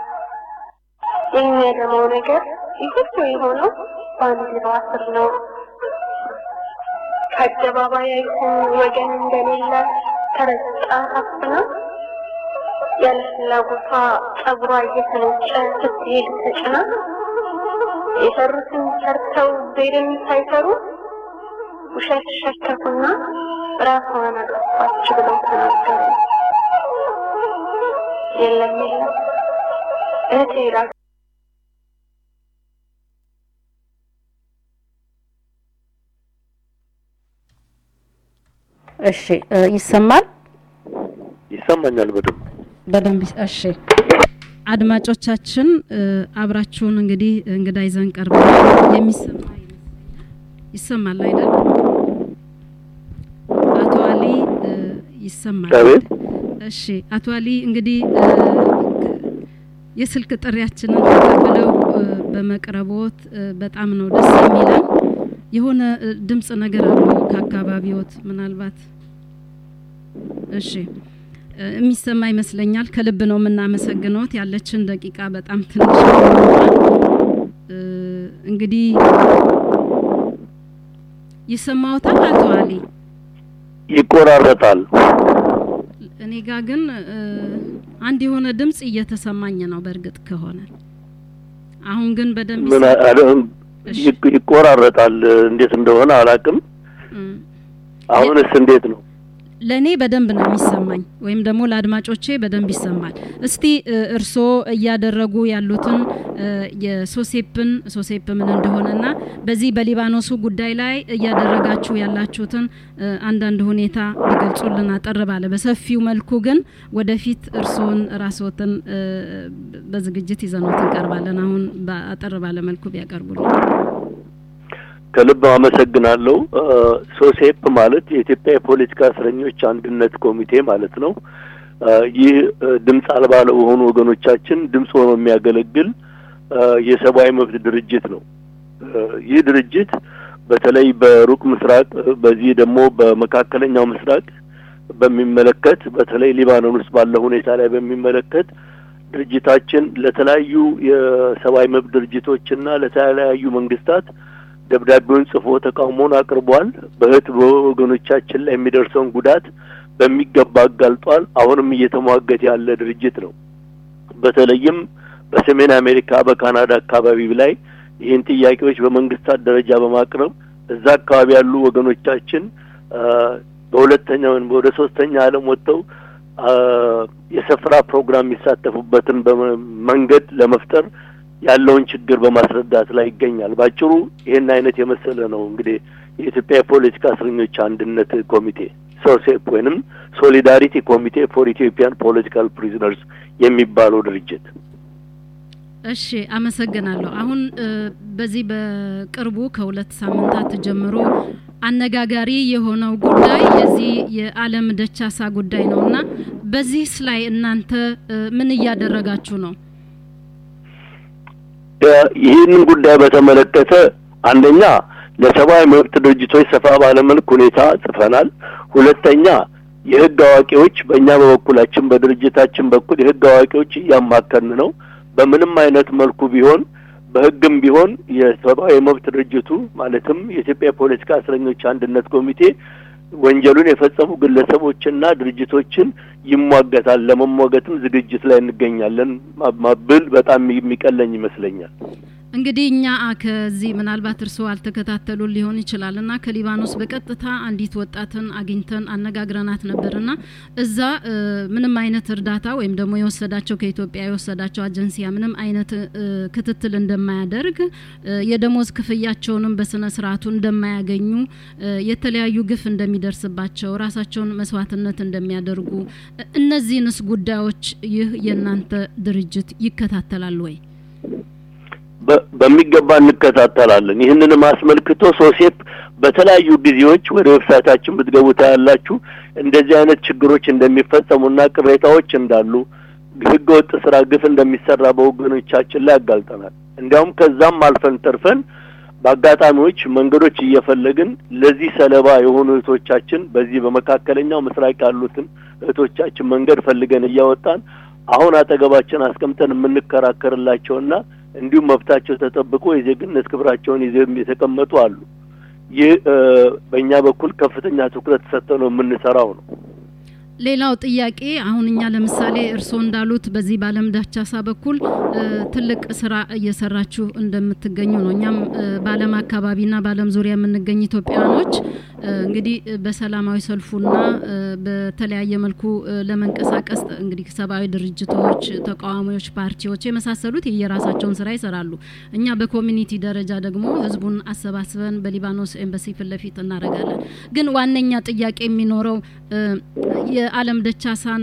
የሚያደማው ነገር ይህቶ የሆነው ባንዲራዋ ስር ነው። ከአደባባይ አይተን ወገን እንደሌለ ተረግጣ ታፍና ያለ ፍላጎቷ ጸጉሯ እየተነጨ ስትሄድ ተጭና የሰሩትን ሰርተው ዜድን ሳይሰሩ ውሸት ሸከፉና ራሷን አጠፋች ብለው ተናገሩ። የለም የለም እህቴ ራስ እሺ ይሰማል ይሰማኛል በደንብ በደንብ እሺ አድማጮቻችን አብራችሁን እንግዲህ እንግዳ ይዘን ቀርበን የሚሰማ ይሰማል አይደል አቶ አሊ ይሰማል አቤት እሺ አቶ አሊ እንግዲህ የስልክ ጥሪያችንን ተቀብለው በመቅረቦት በጣም ነው ደስ የሚለን የሆነ ድምጽ ነገር አለው ከአካባቢዎት ምናልባት እሺ የሚሰማ ይመስለኛል። ከልብ ነው የምናመሰግነውት። ያለችን ደቂቃ በጣም ትንሽ እንግዲህ ይሰማዎታል አቶ አሊ? ይቆራረጣል። እኔ ጋ ግን አንድ የሆነ ድምጽ እየተሰማኝ ነው። በእርግጥ ከሆነ አሁን ግን በደንብ ምን ይቆራረጣል። እንዴት እንደሆነ አላቅም። አሁንስ እንዴት ነው? ለእኔ በደንብ ነው የሚሰማኝ ወይም ደግሞ ለአድማጮቼ በደንብ ይሰማል። እስቲ እርስዎ እያደረጉ ያሉትን የሶሴፕን ሶሴፕ ምን እንደሆነና በዚህ በሊባኖሱ ጉዳይ ላይ እያደረጋችሁ ያላችሁትን አንዳንድ ሁኔታ ቢገልጹልን አጠር ባለ በሰፊው መልኩ ግን ወደፊት እርስዎን ራስዎትን በዝግጅት ይዘኖት እንቀርባለን። አሁን አጠር ባለ መልኩ ቢያቀርቡልን። ከልብ አመሰግናለሁ። ሶሴፕ ማለት የኢትዮጵያ የፖለቲካ እስረኞች አንድነት ኮሚቴ ማለት ነው። ይህ ድምፅ አልባ ለሆኑ ወገኖቻችን ድምፅ ሆኖ የሚያገለግል የሰብአዊ መብት ድርጅት ነው። ይህ ድርጅት በተለይ በሩቅ ምስራቅ በዚህ ደግሞ በመካከለኛው ምስራቅ በሚመለከት በተለይ ሊባኖን ውስጥ ባለው ሁኔታ ላይ በሚመለከት ድርጅታችን ለተለያዩ የሰብአዊ መብት ድርጅቶችና ለተለያዩ መንግስታት ደብዳቤውን ጽፎ ተቃውሞውን አቅርቧል። በእህት በወገኖቻችን ላይ የሚደርሰውን ጉዳት በሚገባ አጋልጧል። አሁንም እየተሟገተ ያለ ድርጅት ነው። በተለይም በሰሜን አሜሪካ በካናዳ አካባቢ ላይ ይህን ጥያቄዎች በመንግስታት ደረጃ በማቅረብ እዛ አካባቢ ያሉ ወገኖቻችን በሁለተኛ ወይም ወደ ሶስተኛ ዓለም ወጥተው የስፍራ ፕሮግራም የሚሳተፉበትን መንገድ ለመፍጠር ያለውን ችግር በማስረዳት ላይ ይገኛል። ባጭሩ ይህን አይነት የመሰለ ነው እንግዲህ የኢትዮጵያ የፖለቲካ እስረኞች አንድነት ኮሚቴ ሶሴፕ ወይንም ሶሊዳሪቲ ኮሚቴ ፎር ኢትዮጵያን ፖለቲካል ፕሪዝነርስ የሚባለው ድርጅት። እሺ፣ አመሰግናለሁ። አሁን በዚህ በቅርቡ ከሁለት ሳምንታት ጀምሮ አነጋጋሪ የሆነው ጉዳይ የዚህ የአለም ደቻሳ ጉዳይ ነው እና በዚህስ ላይ እናንተ ምን እያደረጋችሁ ነው? ይህንን ጉዳይ በተመለከተ አንደኛ ለሰብአዊ መብት ድርጅቶች ሰፋ ባለመልክ ሁኔታ ጽፈናል። ሁለተኛ የህግ አዋቂዎች በእኛ በበኩላችን በድርጅታችን በኩል የህግ አዋቂዎች እያማከርን ነው። በምንም አይነት መልኩ ቢሆን በህግም ቢሆን የሰብአዊ መብት ድርጅቱ ማለትም የኢትዮጵያ የፖለቲካ እስረኞች አንድነት ኮሚቴ ወንጀሉን የፈጸሙ ግለሰቦችና ድርጅቶችን ይሟገታል። ለመሟገትም ዝግጅት ላይ እንገኛለን ማብል በጣም የሚቀለኝ ይመስለኛል። እንግዲህ እኛ ከዚህ ምናልባት እርስዎ አልተከታተሉ ሊሆን ይችላል እና ከሊባኖስ በቀጥታ አንዲት ወጣትን አግኝተን አነጋግረናት ነበርና እዛ ምንም አይነት እርዳታ ወይም ደግሞ የወሰዳቸው ከኢትዮጵያ የወሰዳቸው አጀንሲያ ምንም አይነት ክትትል እንደማያደርግ የደሞዝ ክፍያቸውንም በስነ ስርዓቱ እንደማያገኙ የተለያዩ ግፍ እንደሚደርስባቸው ራሳቸውን መስዋዕትነት እንደሚያደርጉ እነዚህንስ ጉዳዮች ይህ የእናንተ ድርጅት ይከታተላል ወይ? በሚገባ እንከታተላለን። ይህንንም አስመልክቶ ሶሴፕ በተለያዩ ጊዜዎች ወደ ዌብሳይታችን ብትገቡ ታያላችሁ እንደዚህ አይነት ችግሮች እንደሚፈጸሙና ቅሬታዎች እንዳሉ ህገ ወጥ ስራ ግፍ እንደሚሰራ በወገኖቻችን ላይ ያጋልጠናል። እንዲያውም ከዛም አልፈን ተርፈን በአጋጣሚዎች መንገዶች እየፈለግን ለዚህ ሰለባ የሆኑ እህቶቻችን በዚህ በመካከለኛው ምስራቅ ያሉትን እህቶቻችን መንገድ ፈልገን እያወጣን አሁን አጠገባችን አስቀምጠን የምንከራከርላቸውና እንዲሁም መብታቸው ተጠብቆ የዜግነት ክብራቸውን ይዘው የተቀመጡ አሉ። ይህ በእኛ በኩል ከፍተኛ ትኩረት ሰጥተው ነው የምንሰራው ነው። ሌላው ጥያቄ አሁን እኛ ለምሳሌ እርስዎ እንዳሉት በዚህ በአለም ዳቻሳ በኩል ትልቅ ስራ እየሰራችሁ እንደምትገኙ ነው። እኛም በአለም አካባቢና በአለም ዙሪያ የምንገኝ ኢትዮጵያውያኖች እንግዲህ በሰላማዊ ሰልፉና በተለያየ መልኩ ለመንቀሳቀስ እንግዲህ ሰብአዊ ድርጅቶች፣ ተቃዋሚዎች፣ ፓርቲዎች የመሳሰሉት የየራሳቸውን ስራ ይሰራሉ። እኛ በኮሚኒቲ ደረጃ ደግሞ ህዝቡን አሰባስበን በሊባኖስ ኤምባሲ ፊት ለፊት እናደርጋለን። ግን ዋነኛ ጥያቄ የሚኖረው የአለም ደቻሳን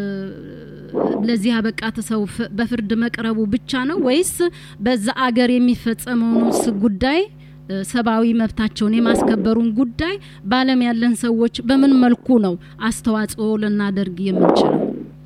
ለዚህ አበቃት ሰው በፍርድ መቅረቡ ብቻ ነው ወይስ በዛ አገር የሚፈጸመውንስ ጉዳይ ሰብአዊ መብታቸውን የማስከበሩን ጉዳይ በአለም ያለን ሰዎች በምን መልኩ ነው አስተዋጽኦ ልናደርግ የምንችለው?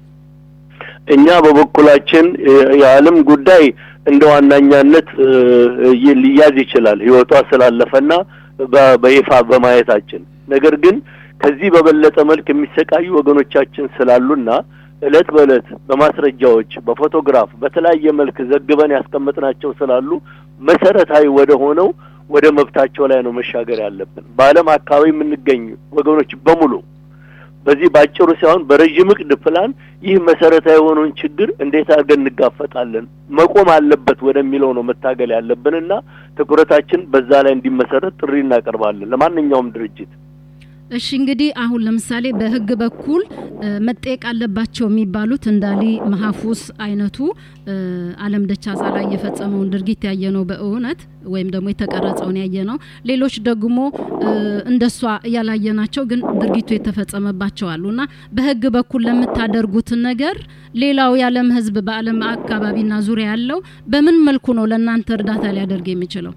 እኛ በበኩላችን የዓለም ጉዳይ እንደ ዋናኛነት ሊያዝ ይችላል ህይወቷ ስላለፈና በይፋ በማየታችን ነገር ግን ከዚህ በበለጠ መልክ የሚሰቃዩ ወገኖቻችን ስላሉና እለት በእለት በማስረጃዎች በፎቶግራፍ በተለያየ መልክ ዘግበን ያስቀመጥናቸው ስላሉ መሰረታዊ ወደ ሆነው ወደ መብታቸው ላይ ነው መሻገር ያለብን። በዓለም አካባቢ የምንገኝ ወገኖች በሙሉ በዚህ ባጭሩ ሳይሆን በረዥም እቅድ ፕላን ይህ መሰረታዊ የሆነውን ችግር እንዴት አድርገን እንጋፈጣለን፣ መቆም አለበት ወደሚለው ነው መታገል ያለብንና ትኩረታችን በዛ ላይ እንዲመሰረት ጥሪ እናቀርባለን ለማንኛውም ድርጅት። እሺ እንግዲህ አሁን ለምሳሌ በህግ በኩል መጠየቅ አለባቸው የሚባሉት እንዳሊ መሀፉስ አይነቱ አለም ደቻሳ ላይ የፈጸመውን ድርጊት ያየ ነው በእውነት ወይም ደግሞ የተቀረጸውን ያየ ነው። ሌሎች ደግሞ እንደሷ ያላየናቸው ግን ድርጊቱ የተፈጸመባቸው አሉ እና በህግ በኩል ለምታደርጉት ነገር ሌላው የዓለም ህዝብ በዓለም አካባቢና ዙሪያ ያለው በምን መልኩ ነው ለእናንተ እርዳታ ሊያደርግ የሚችለው?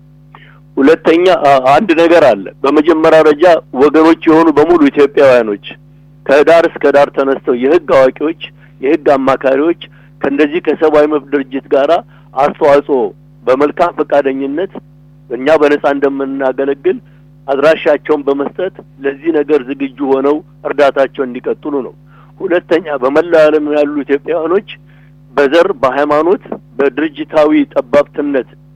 ሁለተኛ አንድ ነገር አለ። በመጀመሪያ ደረጃ ወገኖች የሆኑ በሙሉ ኢትዮጵያውያኖች ከዳር እስከ ዳር ተነስተው የህግ አዋቂዎች፣ የህግ አማካሪዎች ከእንደዚህ ከሰብአዊ መብት ድርጅት ጋር አስተዋጽኦ በመልካም ፈቃደኝነት እኛ በነጻ እንደምናገለግል አድራሻቸውን በመስጠት ለዚህ ነገር ዝግጁ ሆነው እርዳታቸውን እንዲቀጥሉ ነው። ሁለተኛ በመላው ዓለም ያሉ ኢትዮጵያውያኖች በዘር፣ በሃይማኖት፣ በድርጅታዊ ጠባብትነት